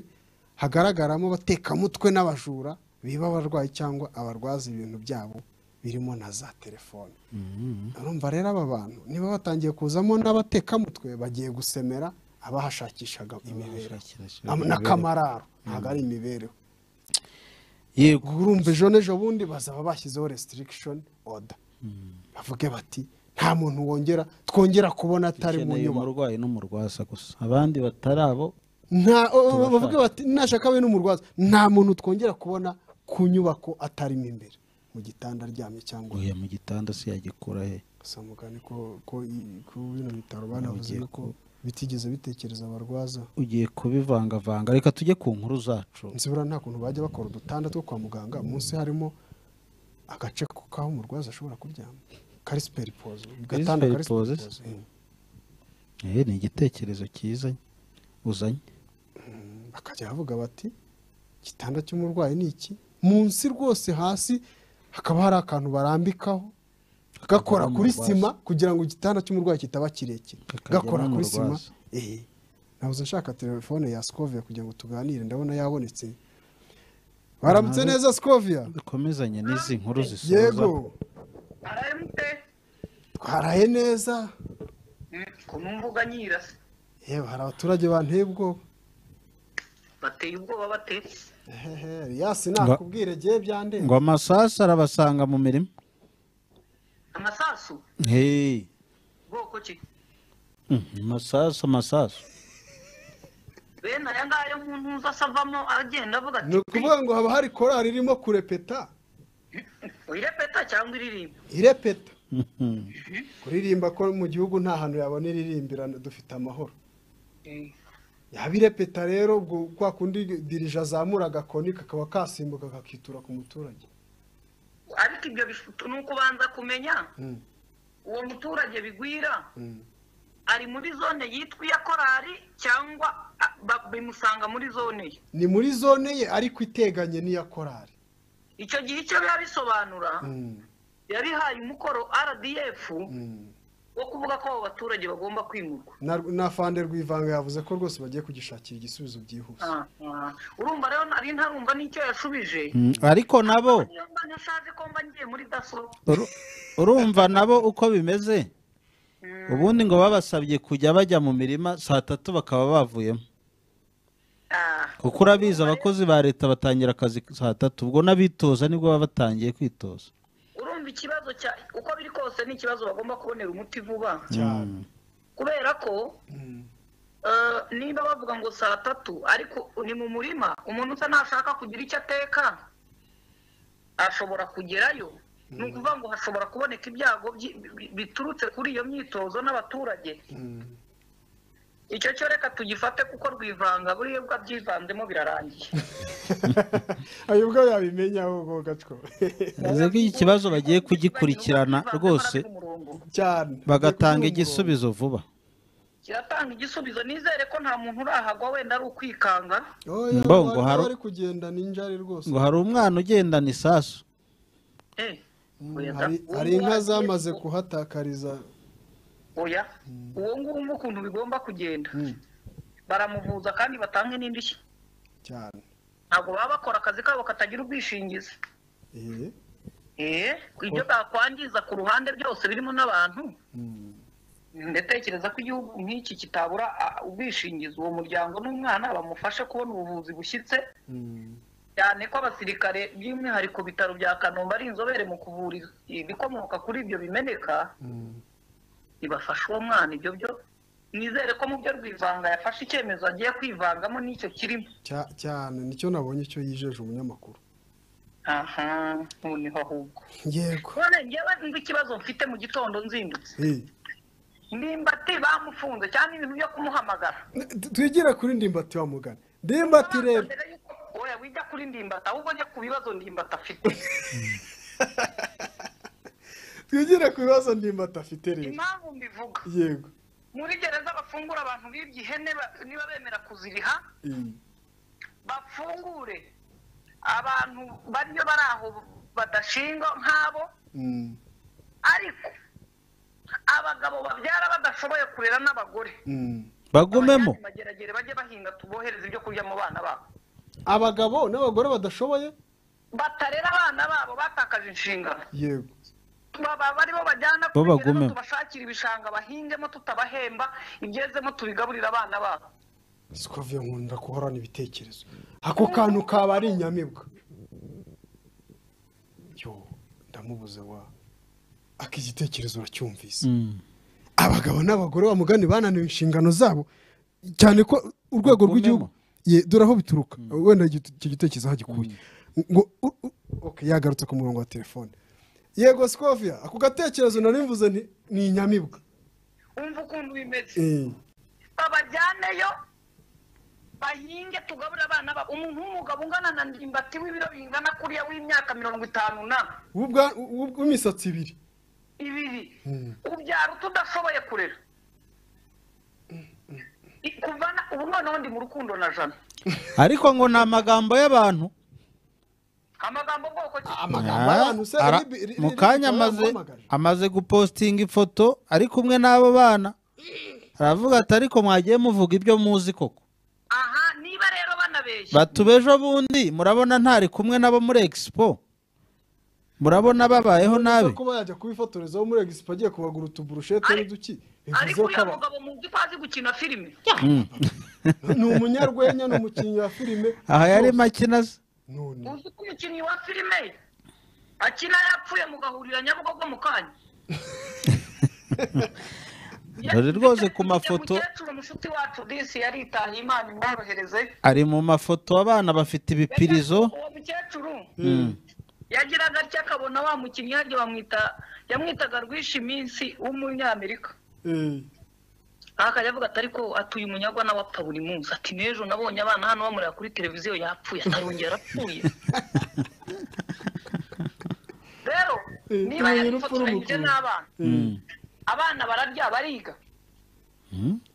hagaragaramo abatekamutwe n'abajura biba abarwayi cyangwa abarwaza ibintu byabo birimo na za telefone urumva rero aba bantu niba batangiye kuzamo n'abatekamutwe bagiye gusemera abahashakishaga imibereho Abahashakishaga Am- n'akamararo ntabwo ari imibereho yego urumva ejo n'ejo bundi bazaba bashyizeho restriction order bavuge bati nta muntu wongera twongera kubona atari mu ukeneye nyubako umurwayi n'umurwaza gusa abandi batari abo nta o- Tubashaka. bavuge bati nashaka we n'umurwaza nta muntu twongera kubona ku nyubako atarimo imbere mu gitanda aryamye cyangwa uya mu gitanda se yagikura he gusa mugani ko ko i- ko bino bitaro banavuze Ugiye ko bitigeze bitekereza abarwaza ugiye kubivangavanga reka tujye ku nkuru zacu nzibura nta kuntu bajya bakora udutanda two kwa muganga munsi harimo agace ko- k'aho umurwaza ashobora kuryama kari siperipoze agatanda kari Siperipoze? siperipoze Mm. Eh, ni igitekerezo cyiza uzanye bakajya bavuga bati igitanda cy'umurwayi ni iki munsi rwose hasi hakaba hari akantu barambikaho gakora kuri Umurwaza. sima kugira ngo igitanda cy'umurwayi kitaba kirekire Kakajyamo gakora kuri sima umurwaza. eh nabuze nshaka telefone ya skovia kugira ngo tuganire ndabona yabonetse baramutse Nawe- neza skovia dukomezanye n'izi nkuru zisoza yego aramute twaraye neza ku mbuga nyirase yewe hari abaturage banteye ubwoba bateye ubwoba batetse ehehe riyasi nakubwire gihe byandeba ngo amasasu arabasanga mu mirimo amasasu hey. bwoko ki amasasu amasasu bene aya ngaya mu ntuza asavamo agenda avuga ni ukuvuga ngo haba hari korari irimo kurepeta uyirepeta cyangwa iririmba irepeta kuririmba ko mu gihugu nta hantu yabona iririmbira dufite amahoro yaba irepeta rero ubwo kwa kundi dirija azamura agakoni kakaba kasimbuka kakitura ku muturage ariko ibyo bifite ni ukubanza kumenya Mm, uwo muturage bigwira mm. ari muri zone yitwa iya korari cyangwa a- ba- bimusanga muri zone ye ni muri zone ye ariko iteganye n'iya korari icyo gihe icyo biba bisobanura Mm, yabihaye umukoro rdf mm. wo kuvuga ko abo baturage bagomba kwimurwa na na fande rwivanga yavuze ko rwose bagiye kugishakira igisubizo byihuse Ah, ah. urumva rero nari ntarumva n'icyo yashubije Mm, ariko nabo niyo mba ntashaje ko mba ngiye muri daso uru- urumva nabo uko bimeze Mm. ubundi ngo babasabye kujya bajya mu mirima saa tatu bakaba bavuyemo Ah, kuko urabizi abakozi ba leta batangira akazi saa tatu ubwo n'abitoza nibwo baba batangiye kwitoza urumva ikibazo cya uko biri kose ni ikibazo bagomba kubonera umuti vuba cyane kubera ko Mm. eh, niba bavuga ngo saa tatu ariko ni mu murima umuntu usa ntashaka kugira icyo ateka ashobora kugerayo ni ukuvuga ngo hashobora kuboneka ibyago byi- bi- biturutse kuri iyo myitozo n'abaturage Mm. icyo cyo reka tugifate kuko rwivanga buriya bwa byivanzemo birarangiye ayo ubwo yabimenya ahubwo gacwa bivuze ko iki kibazo bagiye kugikurikirana rwose cyane bagatanga igisubizo vuba kiratanga igisubizo nizere ko nta muntu urahagwa wenda ari ukwikanga Bo, ngo ngo hari hari- ari kugenda ninjari rwose ngo hari umwana ugendana isasu Eh, Mm, oya da. hari- hari Uwo inka nguwo- zamaze kuhatakariza oya uwo nguwo ukuntu bigomba kugenda Mm, baramuvuza kandi batange n'indishyi cyane ntabwo baba bakora akazi kabo katagira ubwishingizi Eh, eh ibyo bwakwangiza ku ruhande byose birimo n'abantu mm, ndatekereza ko igihugu nk'iki kitabura ah, ubwishingizi uwo muryango n'umwana bamufashe kubona ubuvuzi bushyitse mm, cyane ko abasirikare by'umwihariko bitaro bya kanombe ari inzobere mu kuvura ibikomoka kuri ibyo bimeneka mm. bibafasha uwo mwana ibyo byo nizere ko mu byo rwivanga yafashe icyemezo agiye kwivangamo n'icyo kirimo Cya- cyane nicyo nabonye icyo yijeje umunyamakuru aha noneho ahubwo yego none njyewe nzi ikibazo mfite mu gitondo nzindutse Eh, ndimbati bamufunze cyane ibintu byo kumuhamagara t- twigire kuri ndimbati wa mugani ndimbati rero Mbere yuko oya wijya kuri ndimbata ahubwo njya ku bibazo ndimbata afite twigire ku bibazo ndimbati afite rero impamvu mbivuga yego muri gereza bafungura abantu bibye ihene ba- niba bemera kuziriha Eh, bafungure abantu bariyo bari aho badashingwa nk'abo mm, ariko abagabo babyara badashoboye kurera n'abagore bagumemo Abanyandi mageragere bajye bahinga tubohereze ibyo kurya mu bana babo abagabo n'abagore badashoboye batarera abana babo batakaje inshingano yego baba baribo bajyana Bo kubigeraho, bagume. tubashakira ibishanga bahingemo tutabahemba ibyezemo tubigaburira abana babo sikoviyo nkunda guhorana ibitekerezo ako kantu kaba ari inyamibwa yo ndamubuze wa aka igitekerezo uracyumvise Mm. abagabo n'abagore wa mugani bananiwe inshingano zabo cyane ko urwego Bagumemo. rw'igihugu ye dore aho bituruka wenda igite- icyo gitekerezo aho gikuye ngo u- u- okay, yagarutse ku murongo wa telefone yego sikofia ako gatekerezo nari mvuze nti ni inyamibwa wumva ukuntu bimeze Eh, babajyaneyo bahinge tugaburire abana babo umuntu w'umugabo ungana na ndimbati w'ibiro bingana kuriya w'imyaka mirongo itanu na w'ubwa- w'ub- w'imisatsi ibiri ibiri ubyara uto udashoboye kurera I- kuva na- ubu noneho ndi mu rukundo na jana ariko ngo ni amagambo y'abantu amagambo bwoko ki amagambo y'abantu se Ara- ribi- ri- ri- mu kanya ribi- amaze yamuhamagaje. amaze gupositinga ifoto ari kumwe n'abo bana aravuga ati ariko mwagiye muvuga ibyo muzi koko aha niba rero banabeshya batuba ejo bundi murabona ntari kumwe nabo muri expo murabona babayeho nabi kuba yajya kubifotoreza wo muri egisipo agiye kubagura utuburushete Ari- n'uduki bivuze ariko ko uyu aba- mugabo muzi ko azi gukina filime ni umunyarwenya ni umukinnyi wa filime aha yari rwose. makina ze none uzi ko umukinnyi wa filime akina yapfuye mugahurira nyabugogo mu kanya Dore rwose ku mafoto. umukecuru mushuti wacu disi yaritahiye imana imworohereze ari mu mafoto abana bafite ibipirizo uwo mukecuru yagiraga atya akabona wa mukinnyi yaryo bamwita yamwitaga rwishi iminsi w'umunyamerika eh, akajya avuga ati ariko atuye umunyagwa nawe apfa buri munsi ati n'ejo nabonye abana hano bamureba kuri televiziyo yapfuye atarongera arapfuye rero Eh, niba tumenye urupfu yarifotoranyije rw'umukuru. n'abana abana bararya bariga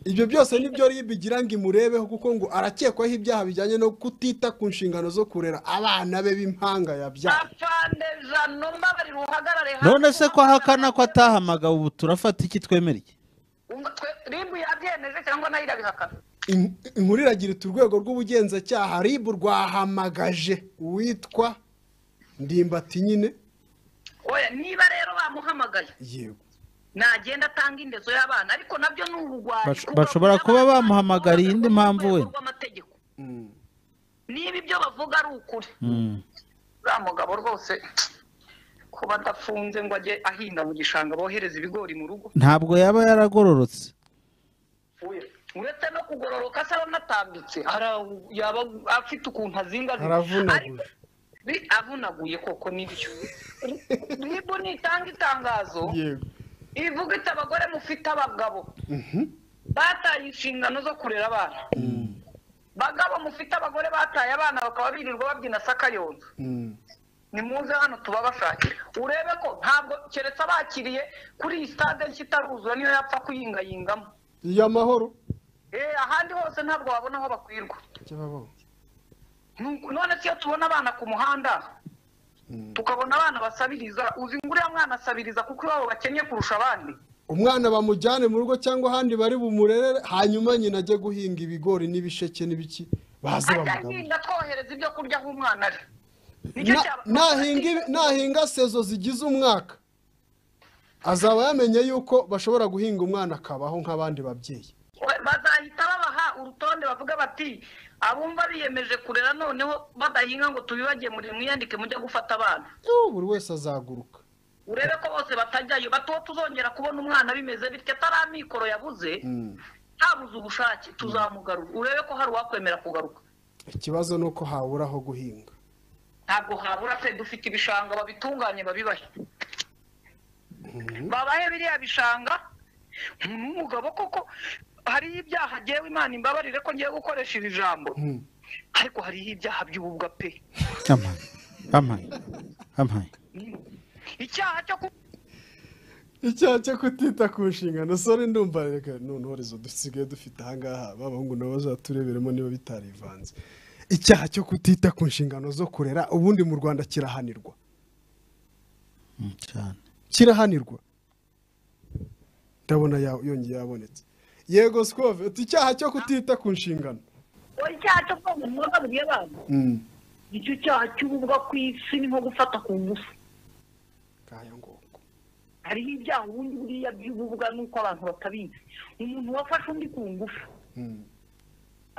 ibyo byose nibyo ribi igira ngo imurebeho kuko ngo arakekwaho ibyaha bijyanye no kutita ku nshingano zo kurera abana be b'impanga yabyara afande jano mbabarira uhagarare hafi none se ko ahakana ko atahamagawe ubu turafata iki twemera iki Umva, twe- rimbu yabyemeje cyangwa nayo irabihakana In- inkuru iragira iti urwego rw'ubugenzacyaha rib rwahamagaje uwitwa ndimbati nyine oya niba rero bamuhamagaye yego nagenda atanga indezo y'abana ariko nabyo ni ubugwari Bash- bashobora kuba bamuhamagariye indi mpamvu wenda. rw'amategeko niba ibyo bavuga ari ukuri Mm. uriya mugabo rwose kuba adafunze ngo ajye ahinga mu gishanga bohereza ibigori mu rugo ntabwo yaba yaragororotse uretse no kugororoka se aranatambitse ara- yaba afite ukuntu azinga aravunaguje avunaguye koko nibyo ribu nitanga itangazo yego ivuga iti abagore mufite abagabo bataye inshingano zo kurera abana bagabo mufite abagore bataye abana bakaba birirwa babyina sakayonza Mm. ni muze hano tubabashakira urebe ko ntabwo keretse abakiriye kuri iyi stade nshya itaruzura niyo yapfa kuyingayingamo iyo amahoro Eh, ahandi hose ntabwo wabona aho bakwirwa cy'ababonye Nuko- none se iyo tubona abana ku muhanda tukabona abana basabiriza uzi ngo uriya mwana asabiriza kuko iwabo bakennye kurusha abandi umwana bamujyane mu rugo cyangwa ahandi bari bumurerere hanyuma nyina ajye guhinga ibigori n'ibisheke n'ibiki baze ajya bamugaburire ahinga twohereza ibyo kurya aho umwana ari Nicyo Na- cyaba- nahinga ibi- nahinga sezo zigize umwaka azaba yamenye yuko bashobora guhinga umwana akabaho nk'abandi babyeyi bazahita babaha urutonde bavuga bati abumva biyemeje kurera noneho badahinga ngo tubibagemurire mwiyandike mujye gufata abana Yuh, buri wese azaguruka urebe ko bose batajyayo bati uwo tuzongera kubona umwana bimeze bityo atari amikoro yabuze ntabuze ubushake tuzamugarura urebe ko hari uwakwemera kugaruka ikibazo ni uko habura aho guhinga ntabwo habura pe dufite ibishanga babitunganye babibahe babahe biriya bishanga umuntu w'umugabo koko hariho ibyaha ngewe imana imbabarire ko ngiye gukoresha iri jambo Mm. ariko hariho ibyaha by'ububwa pe amaye amaye amaye icyaha cyo ku icyaha cyo kutita ku nshingano sore ndumva reka noneho rezo dusigaye dufite ahangaha b'abahungu nabo bazatureberemo niba bitarivanze icyaha cyo kutita ku nshingano zo kurera ubundi mu rwanda kirahanirwa Mm, cyane kirahanirwa ndabona ya- yongeye yabonetse yego sikove uti icyaha cyo kutita ku nshingano wowe icyaha cyo kwanga umwuka buriya abantu nicyo cyaha cy'ububwa ku isi ni nko gufata ku ngufu ngaya ngoko hariho ibyaha ubundi buriya by'ububwa nuko abantu batabizi umuntu wafashe undi ku ngufu Mm,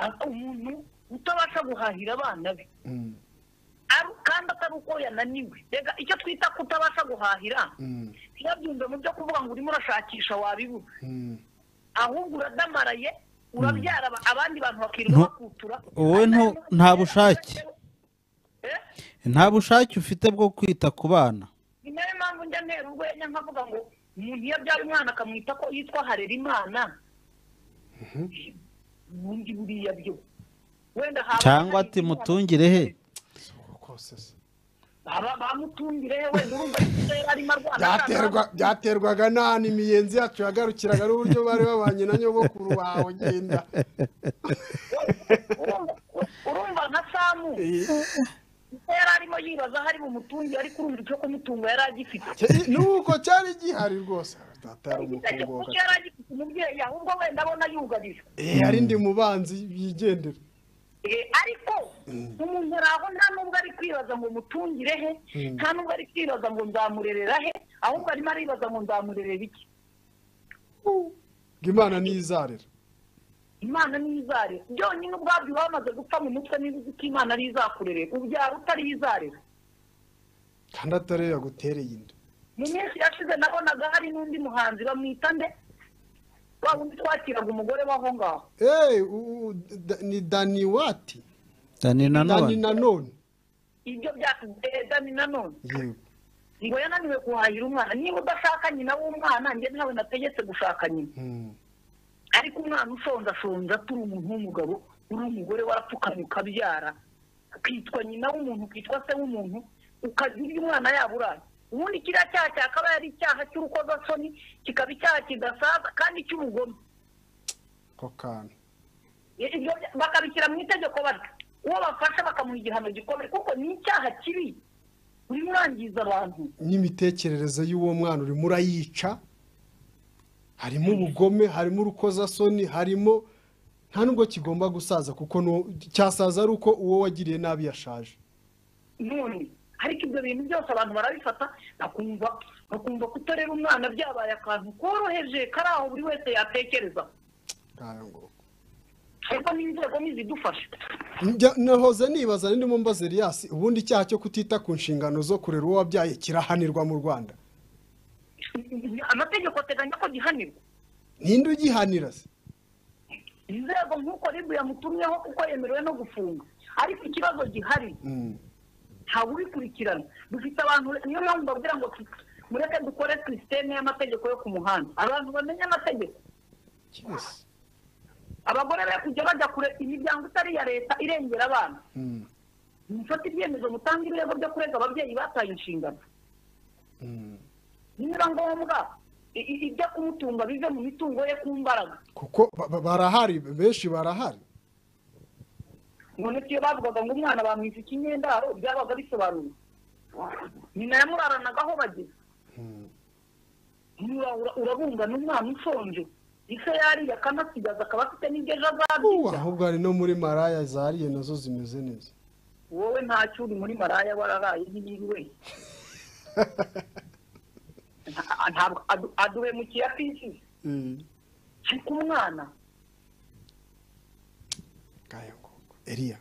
a- umuntu utabasha guhahira abana be mm, ari- kandi atari uko yananiwe rega icyo twita kutabasha guhahira mm, ntibabyumve mu byo kuvuga ngo urimo urashakisha wabibura mm. ahubwo uradamaraye urabyara aba- abandi bantu bakirirwa Ntu- bakutura wowe ntu- nta bushake. Eh? nta bushake ufite bwo kwita ku bana ni nayo mpamvu njya ntera urwenya nkavuga ngo umuntu iyo abyara umwana akamwita ko yitwa harerimana ubundi buriya byo wenda haba cyangwa hari ati ikindi mutungire he Si uko kose se. baba bamutungire he wenda urumva yari arimo arwana Byaterwa- byaterwaga n'ahantu imiyenzi yacu yagarukiraga n'uburyo bari babanye na nyogokuru wawe genda Urumva- urumva nka samu icyo yari arimo yibaza hari bumutungire ariko urumva icyo kumutunga yari agifite Ke- nuko cyari gihari rwose atari umukungu kuko yari agifite umubyeyi ahubwo wenda abona yugarijwe yari ndi mubanzi yigendera Eh, ariko umuntu ari aho nta nubwo ari kwibaza ngo mutungire he nta nubwo ari kwibaza ngo nzamurerera he ahubwo arimo aribaza ngo nzamurerera iki ngo imana ntizarera imana ntizare byonyine ubwabyo uba wamaze gupfa mu mutwe niba uzi ko imana ari izakurerera ubyara utari izarera kandi atari yo yagutereye inda mu minsi yashize nabonaga hari n'undi muhanzi bamwita nde wa wundi twakiraga umugore w'aho ngaho eee ni dani wati dani dani nanone nanone ibyo bya eh, dani nanone yego ngo yananiwe guhahira umwana niba udashaka nyina w'umwana njye ntawe nategetse gushaka nyina Mm, ariko umwana ushonje ashonje aturi umuntu w'umugabo uri umugore warapfukamye ukabyara ukitwa nyina w'umuntu ukitwa se w'umuntu ukajya urya umwana yaburaye ubundi kiriya cyaha cyakaba ari icyaha cy'urukozasoni kikaba icyaha kidasaza kandi cy'ubugome ako kantu Ibyo bya- bakabishyira mu itegeko batyo uwo bafashe bakamuha igihano gikomeye kuko ni icyaha kibi urimo urangiza abantu n'imitekerereze y'uwo mwana urimo urayica harimo ubugome harimo urukozasoni harimo nta nubwo kigomba gusaza kuko nu- cyasaza ari uko uwo wagiriye nabi yashaje none ariko ibyo bintu byose abantu barabifata bakumva bakumva kutarera umwana byabaye akantu koroheje kari aho buri wese yatekereza Ngaya ngoko. ariko n'inzego ntizidufashe Njya- nahoze nibaza ndimo mbaza Elias ubundi icyaha cyo kutita ku nshingano zo kurera uwo wabyaye kirahanirwa mu Rwanda amategeko ateganya ko gihanirwa ninde ugihanira se inzego nk'uko ribu yamutumyeho kuko yemerewe no gufunga ariko ikibazo gihari Mm. ntawurikurikirana dufite abantu niyo mpamvu mbabwira ngo mureke dukore sisiteme y'amategeko yo ku muhanda abantu bamenye amategeko Yes. abagore be kujya bajya kure imiryango itari iya leta irengera abana Mm. mufate ibyemezo mutanga ibirego byo kurega ababyeyi bataye inshingano Mm. nibiba ngombwa i- i- ijya kumutunga bive mu mitungo ye ku mbaraga kuko ba- ba- barahari benshi barahari none iyo bavugaga ngo umwana bamwita ikinyendaro byabaga bisobanuye nyina yamurananaga aho bageze Niba ura- urabumva n'umwana ushonje ise yariye akanasigaza akaba afite n'ibyo ejo Uh, azabyica ahubwo hari no muri maraya zariye nazo zimeze neza wowe ntacyo uri muri maraya wararaye ntiyiriwe Nta- ntabwo adu- aduhemukiye atishyuye Mm. ariko umwana Ngaya ngoko. Eliya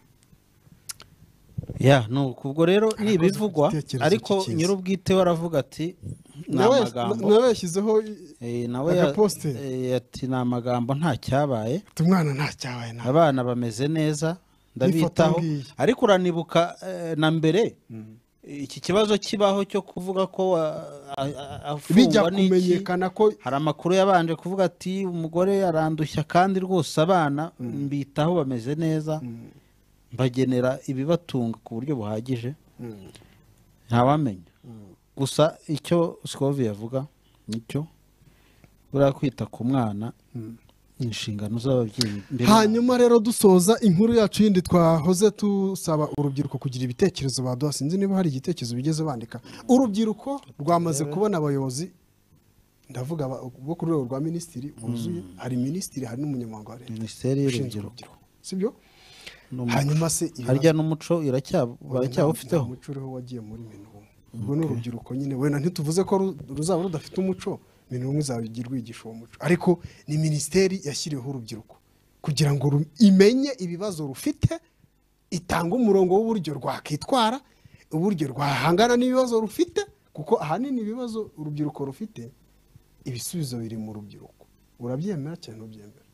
ya nuko ubwo rero ni ibivugwa igitekerezo ariko cyiza. nyir'ubwite we aravuga ati ni nawe amagambo nawe yashyizeho i- Eh, nawe ya- agapositeri. eh, ati ni amagambo nta cyabaye ati umwana nta cyabaye nta abana bameze neza ndabitaho N'ifoto ngiyi. ariko uranibuka eh, na mbere iki kibazo kibaho cyo kuvuga ko wa- a- a- bijya afungwa n'iki kumenyekana ko hari amakuru yabanje kuvuga ati umugore arandushya kandi rwose abana mbitaho bameze neza mbagenera ibibatunga ku buryo buhagije ntawamenya gusa icyo sikovi yavuga nicyo buriya kwita ku mwana inshingano z'ababyeyi mbere hanyuma rero dusoza inkuru yacu yindi twahoze dusaba urubyiruko kugira ibitekerezo baduha sinzi niba hari igitekerezo bigeze bandika urubyiruko rwamaze kubona abayobozi ndavuga aba- bo ku rwego rwa minisitiri buzuye hari minisitiri hari n'umunyamabanga wa leta minisiteri ushinzwe y'urubyiruko urubyiruko sibyo n'umuco. haracyabufiteho se harya ibibazo- n'umuco iracya- baracyawufiteho umuco uriho wagiye muri minuwe ubwo ni urubyiruko nyine wenda ntituvuze ko ru- ruzaba rudafite umuco minuwe izaba igi- rwigisha uwo muco ariko ni minisiteri yashyiriweho urubyiruko kugira ngo ru- imenye ibibazo rufite itanga umurongo w'uburyo rwakwitwara uburyo rwahangana n'ibibazo rufite kuko ahanini ibibazo urubyiruko rufite ibisubizo biri mu rubyiruko urabyemera cyane ntubyemera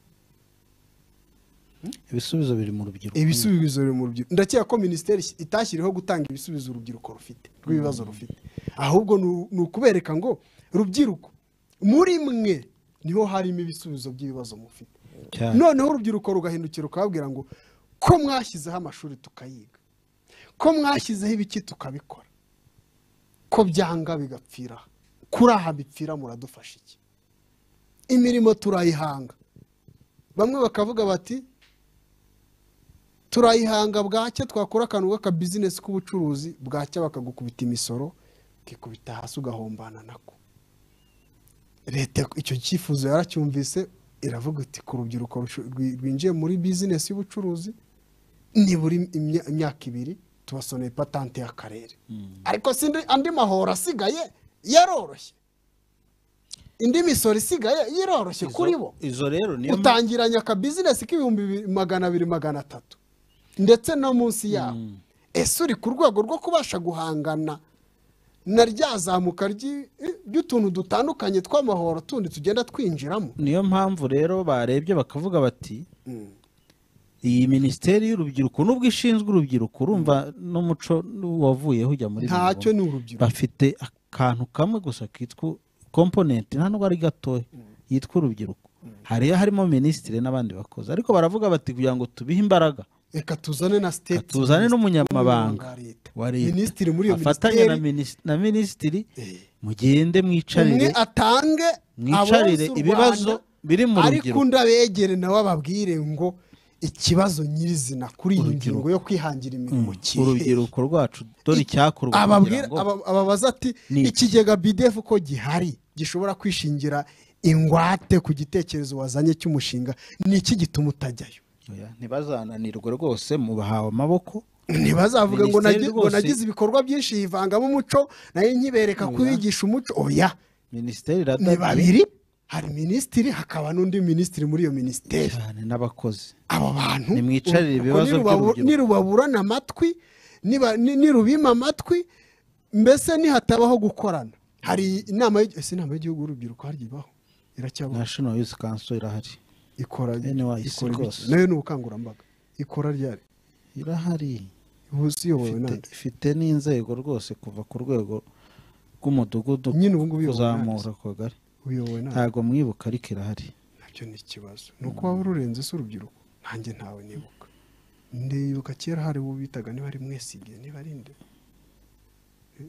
ibisubizo biri mu rubyiruko ibisubizo biri mu rubyiruko ndakeka ko minisiteri itashyiriho gutanga ibisubizo urubyiruko rufite rw'ibibazo rufite ahubwo ni- ni ukubereka ngo rubyiruko muri mwe niho harimo ibisubizo by'ibibazo mufite cyane noneho urubyiruko rugahindukira ukababwira ngo ko mwashyizeho amashuri tukayiga ko mwashyizeho ibiki tukabikora ko byanga bigapfira aha. kuri aha bipfira muradufasha iki imirimo turayihanga bamwe bakavuga bati turayihanga bwacya twakora akantu k'akabizinesi k'ubucuruzi bwacya bakagukubita imisoro ukikubita hasi ugahombana nako leta icyo cyifuzo yaracyumvise iravuga iti ku rubyiruko rushu- rwi- rwinjiye muri bizinesi y'ubucuruzi nibura im- imya- imyaka ibiri tubasoneye patante y'akarere ariko sindi andi mahoro asigaye yaroroshye indi misoro isigaye iroroshye kuri bo izo rero niyo mpamvu utangiranya akabizinesi k'ibihumbi bi- magana abiri magana atatu ndetse no munsi yaho ese uri ku rwego rwo kubasha guhangana na ryazamuka ry'i- ry'utuntu dutandukanye tw'amahoro tundi tugenda twinjiramo niyo mpamvu rero barebye bakavuga bati iyi minisiteri y'urubyiruko nubwo ishinzwe urubyiruko urumva n'umuco wavuyeho ujya muri buri ntacyo muntu. ni urubyiruko bafite akantu kamwe gusa kitwa komponenti nta nubwo ari gatoya yitwa urubyiruko hariya harimo minisitiri n'abandi bakozi ariko baravuga bati kugira ngo tubihe imbaraga reka tuzane na siteti tuzane n'umunyamabanga wa leta wa leta minisitiri muri iyo afatanye na minisiteri minis- na minisitiri Eh. mugende mwicarire umwe atange mwicarire abonsa u ibibazo Rwanda, biri mu ariko rubyiruko undi abegere nawe ababwire ngo ikibazo nyirizina kuri iyi Urubyiruko. ngingo yo kwihangira imirimo kihe urubyiruko rwacu dore icyakorwa kugira ababwira ngo aba- ababaza ati Ni iki?" ikigega bidefu ko gihari gishobora kwishingira ingwate ku gitekerezo wazanye cy'umushinga ni iki gituma utajyayo Oya, ntibazananirwe rwose mubahawe amaboko ntibazavuga ngo Minisiteri nagi- ngo rwose- nagize ibikorwa byinshi yivangamo umuco nayo nkibereka kubigisha umuco oya minisiteri ni iradabiye babiri hari minisitiri hakaba n'undi minisitiri muri iyo minisiteri cyane n'abakozi aba bantu Nimwicarire ibibazo ubwo nirubabu- by'urubyiruko. nirubaburana amatwi niba- ni- nirubima amatwi mbese nihatabaho gukorana hari inama y'igi- ese inama y'igihugu y'urubyiruko harya ibaho iracyabaho national youth council irahari ikora NYC ikora ibiki? rwose. nayo ni ubukangurambaga ikora ryari irahari ubusi iyobowe ifite, nande ifite n'inzego rwose kuva ku rwego rw'umudugudu Nyine ubu ngubu iyobowe kuzamura ku kagari uyobowe nande ntabwo mwibuka ariko irahari nabyo ni ikibazo ni uko waba ururenze se urubyiruko nanjye ntawe nibuka ndibuka kera hari uwo bitaga niba ari mwesige niba ari nde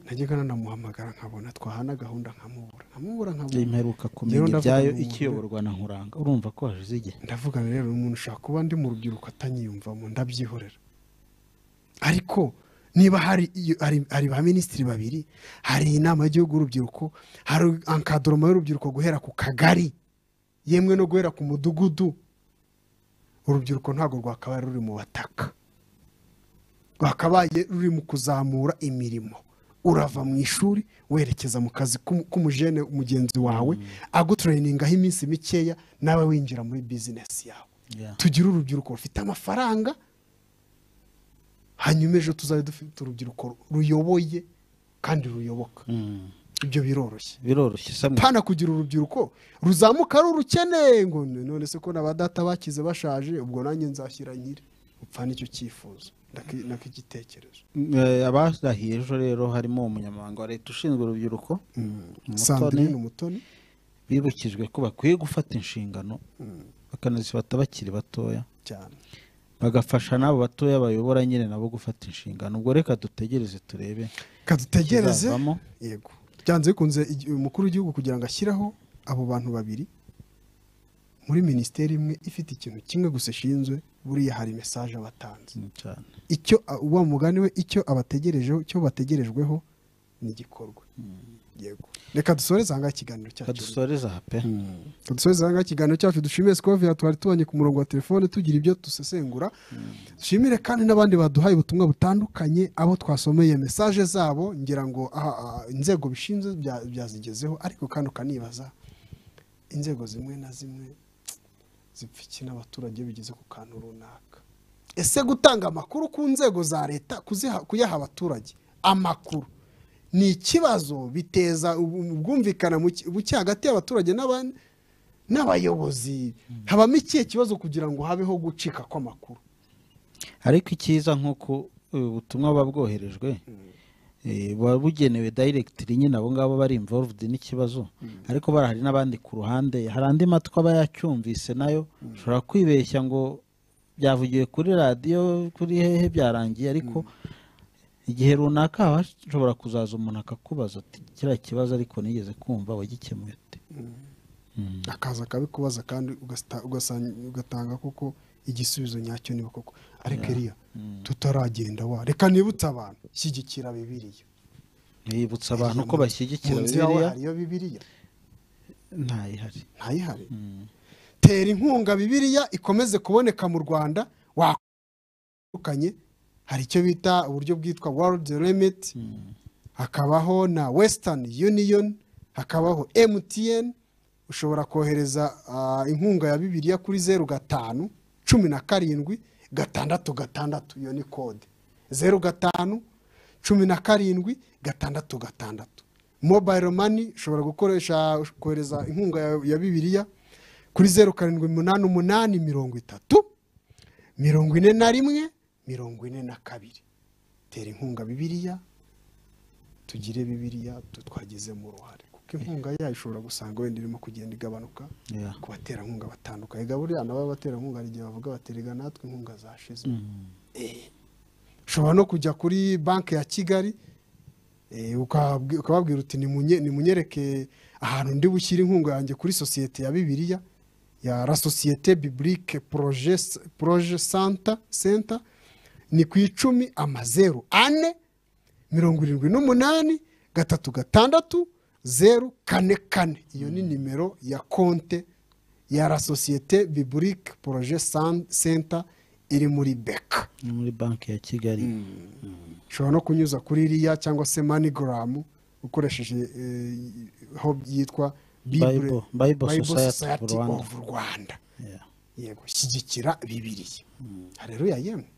najyaga nanamuhamagara nkabona twahana gahunda nkamubura nkamubura Njye nkabura mperuka Njyewe kumenya ndavuga ibyayo ngo ikiyoborwa na nkuranga urumva ko hashize igihe ndavuga rero umuntu ushaka kuba ndi mu rubyiruko atanyiyumvamo ndabyihorera ariko niba hari iyo- hari hari ba minisitiri babiri hari inama y'igihugu y'urubyiruko hari ankadoroma y'urubyiruko guhera ku kagari yemwe no guhera ku mudugudu urubyiruko ntabwo rwakabaye ruri mu bataka rwakabaye ruri mu kuzamura imirimo urava mu ishuri werekeza mu kazi k'umu- k'umujene mugenzi wawe agutureyiningaho iminsi mikeya nawe winjira muri bizinesi yawe Yeah. tugire urubyiruko rufite amafaranga hanyuma ejo tuzabe dufite urubyiruko ruyoboye kandi ruyoboka Mm. ibyo biroroshye biroroshye samwe pana kugira urubyiruko ruzamuka ari urukeneye ngo none se ko na ba data bakize bashaje ubwo nanjye nzashyira nyiri upfa n'icyo cyifuzo ndaki- nak'igitekerezo Eh, abarahiye ejo rero harimo umunyamabanga wa leta ushinzwe urubyiruko Umutoni. sandrine umutoni bibukijwe ko bakwiye gufata inshingano bakanazifata bakiri batoya cyane bagafasha n'abo batoya bayobora nyine nabo gufata inshingano ubwo reka dutegereze turebe kadutegereze ikizavamo. yego byanze bikunze igi- umukuru w'igihugu kugira ngo ashyiraho abo bantu babiri muri minisiteri imwe ifite ikintu kimwe gusa ishinzwe buriya hari mesaje abatanze cyane icyo uba mugani we icyo abategerejeho icyo bategerejweho ni igikorwa yego reka dusoreze ahangaha ikiganiro cyacu kadusoreza aha pe dusoza ahangaha ikiganiro cyacu dushimire sikova twari tubonye ku murongo wa telefone tugira ibyo dusesengura dushimire kandi n'abandi baduhaye ubutumwa butandukanye abo twasomeye mesaje zabo ngira ngo aha, aha, inzego bishinzwe bya- byazigezeho ariko kandi ukanibaza inzego zimwe na zimwe zipfa iki n'abaturage bigeze ku kantu runaka ese gutanga amakuru ku nzego za leta kuziha- kuyaha abaturage amakuru ni ikibazo biteza ubu- ubwumvikane muke- buke hagati y'abaturage n'abandi n'abayobozi habamo ikihe kibazo kugira ngo habeho gucika kw'amakuru ariko icyiza nk'uko eh, ubutumwa buba bwoherejwe eh, buba bugenewe dayiregitiri nyine abo ngabo bari imvoruvudi n'ikibazo ariko bara hari n'abandi ku ruhande hari andi matwi aba yacyumvise nayo ushobora kwibeshya ngo byavugiwe kuri radiyo kuri hehe byarangiye ariko igihe runaka hashobora kuzaza umuntu akakubaza ati kiriya kibazo ariko nigeze kumva wagikemuye ute akaza akabikubaza kandi ugasita- ugasanga- ugatanga koko igisubizo nyacyo niba koko ariko iriya tutaragenda wa reka nibutse abantu shyigikira bibiriya bibutsa abantu ko bashyigikira mu nzu yawe bibiriya hariyo bibiriya ntayihari ntayihari tera inkunga bibiriya ikomeze kuboneka mu rwanda watandukanye hari icyo bita uburyo bwitwa world remit hakabaho na western union hakabaho mtn ushobora kohereza ah, inkunga ya bibiriya kuri zeru gatanu cumi na karindwi gatandatu gatandatu iyo ni kode zeru gatanu cumi na karindwi gatandatu gatandatu mobile money ushobora gukoresha kohereza inkunga ya, ya bibiriya kuri zeru karindwi umunani umunani mirongo itatu mirongo ine na rimwe mirongo ine na kabiri tera inkunga bibiriya tugire bibiriya tutwagizemo uruhare kuko inkunga yayo ishobora gusanga wenda irimo kugenda igabanuka Yeah. ku baterankunga batandukanye gaburira nabo abaterankunga hari igihe bavuga baterega natwe inkunga zashize Eh. ushobora no kujya kuri banki ya kigali eh, ukababwi- ukababwira uti "Nimunye- nimunyereke ahantu ndi bushyire inkunga yanjye kuri sosiyete ya bibiliya ya la sosiyete biblique proje proje santa senta ni ku icumi amazeru ane mirongo irindwi n'umunani gatatu gatandatu zeru kane kane iyo ni nimero ya konte ya la sosiyete biblique proje San- senta iri muri beka ni muri banki ya kigali ushobora no kunyuza kuri iriya cyangwa se manigaramu ukoresheje eh, aho yitwa Bible- Bible Society of Rwanda. of rwanda Yeah. yego shyigikira bibiriya hareruya yemwe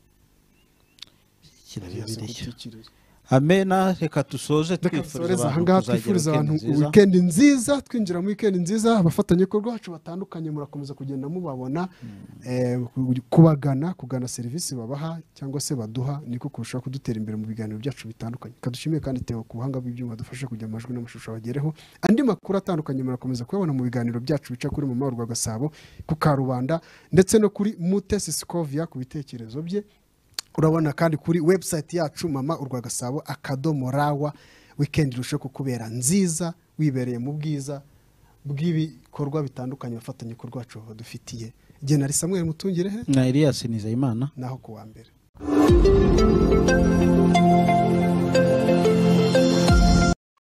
Shyigikira Yesu bibiriya kutikiriza. amena reka dusoze reka dusoreze ahangaha twifuriza abantu weekend wikendi nziza twinjira muri wikendi nziza abafatanyabikorwa bacu batandukanye murakomeza kugenda mubabona eh, ku- kubagana kugana serivisi babaha cyangwa se baduha niko kurushaho kudutera imbere mu biganiro byacu bitandukanye kadushimiye kandi tewe ku buhanga bw'ibyuma dufashe kugira amajwi n'amashusho abagereho andi makuru atandukanye murakomeza kuyabona mu biganiro byacu bica kuri mama wa gasabo ku karubanda ndetse no kuri mutesi sikovia ku bitekerezo bye urabona kandi kuri webusayiti yacu mama urwa gasabo akadomo rawa wikendi irusheho kukubera nziza wibereye mu bwiza bw'ibikorwa bitandukanye abafatanyabikorwa bacu badufitiye igihe nari samweri mutungirehe na elias nizeyimana naho ku wa mbere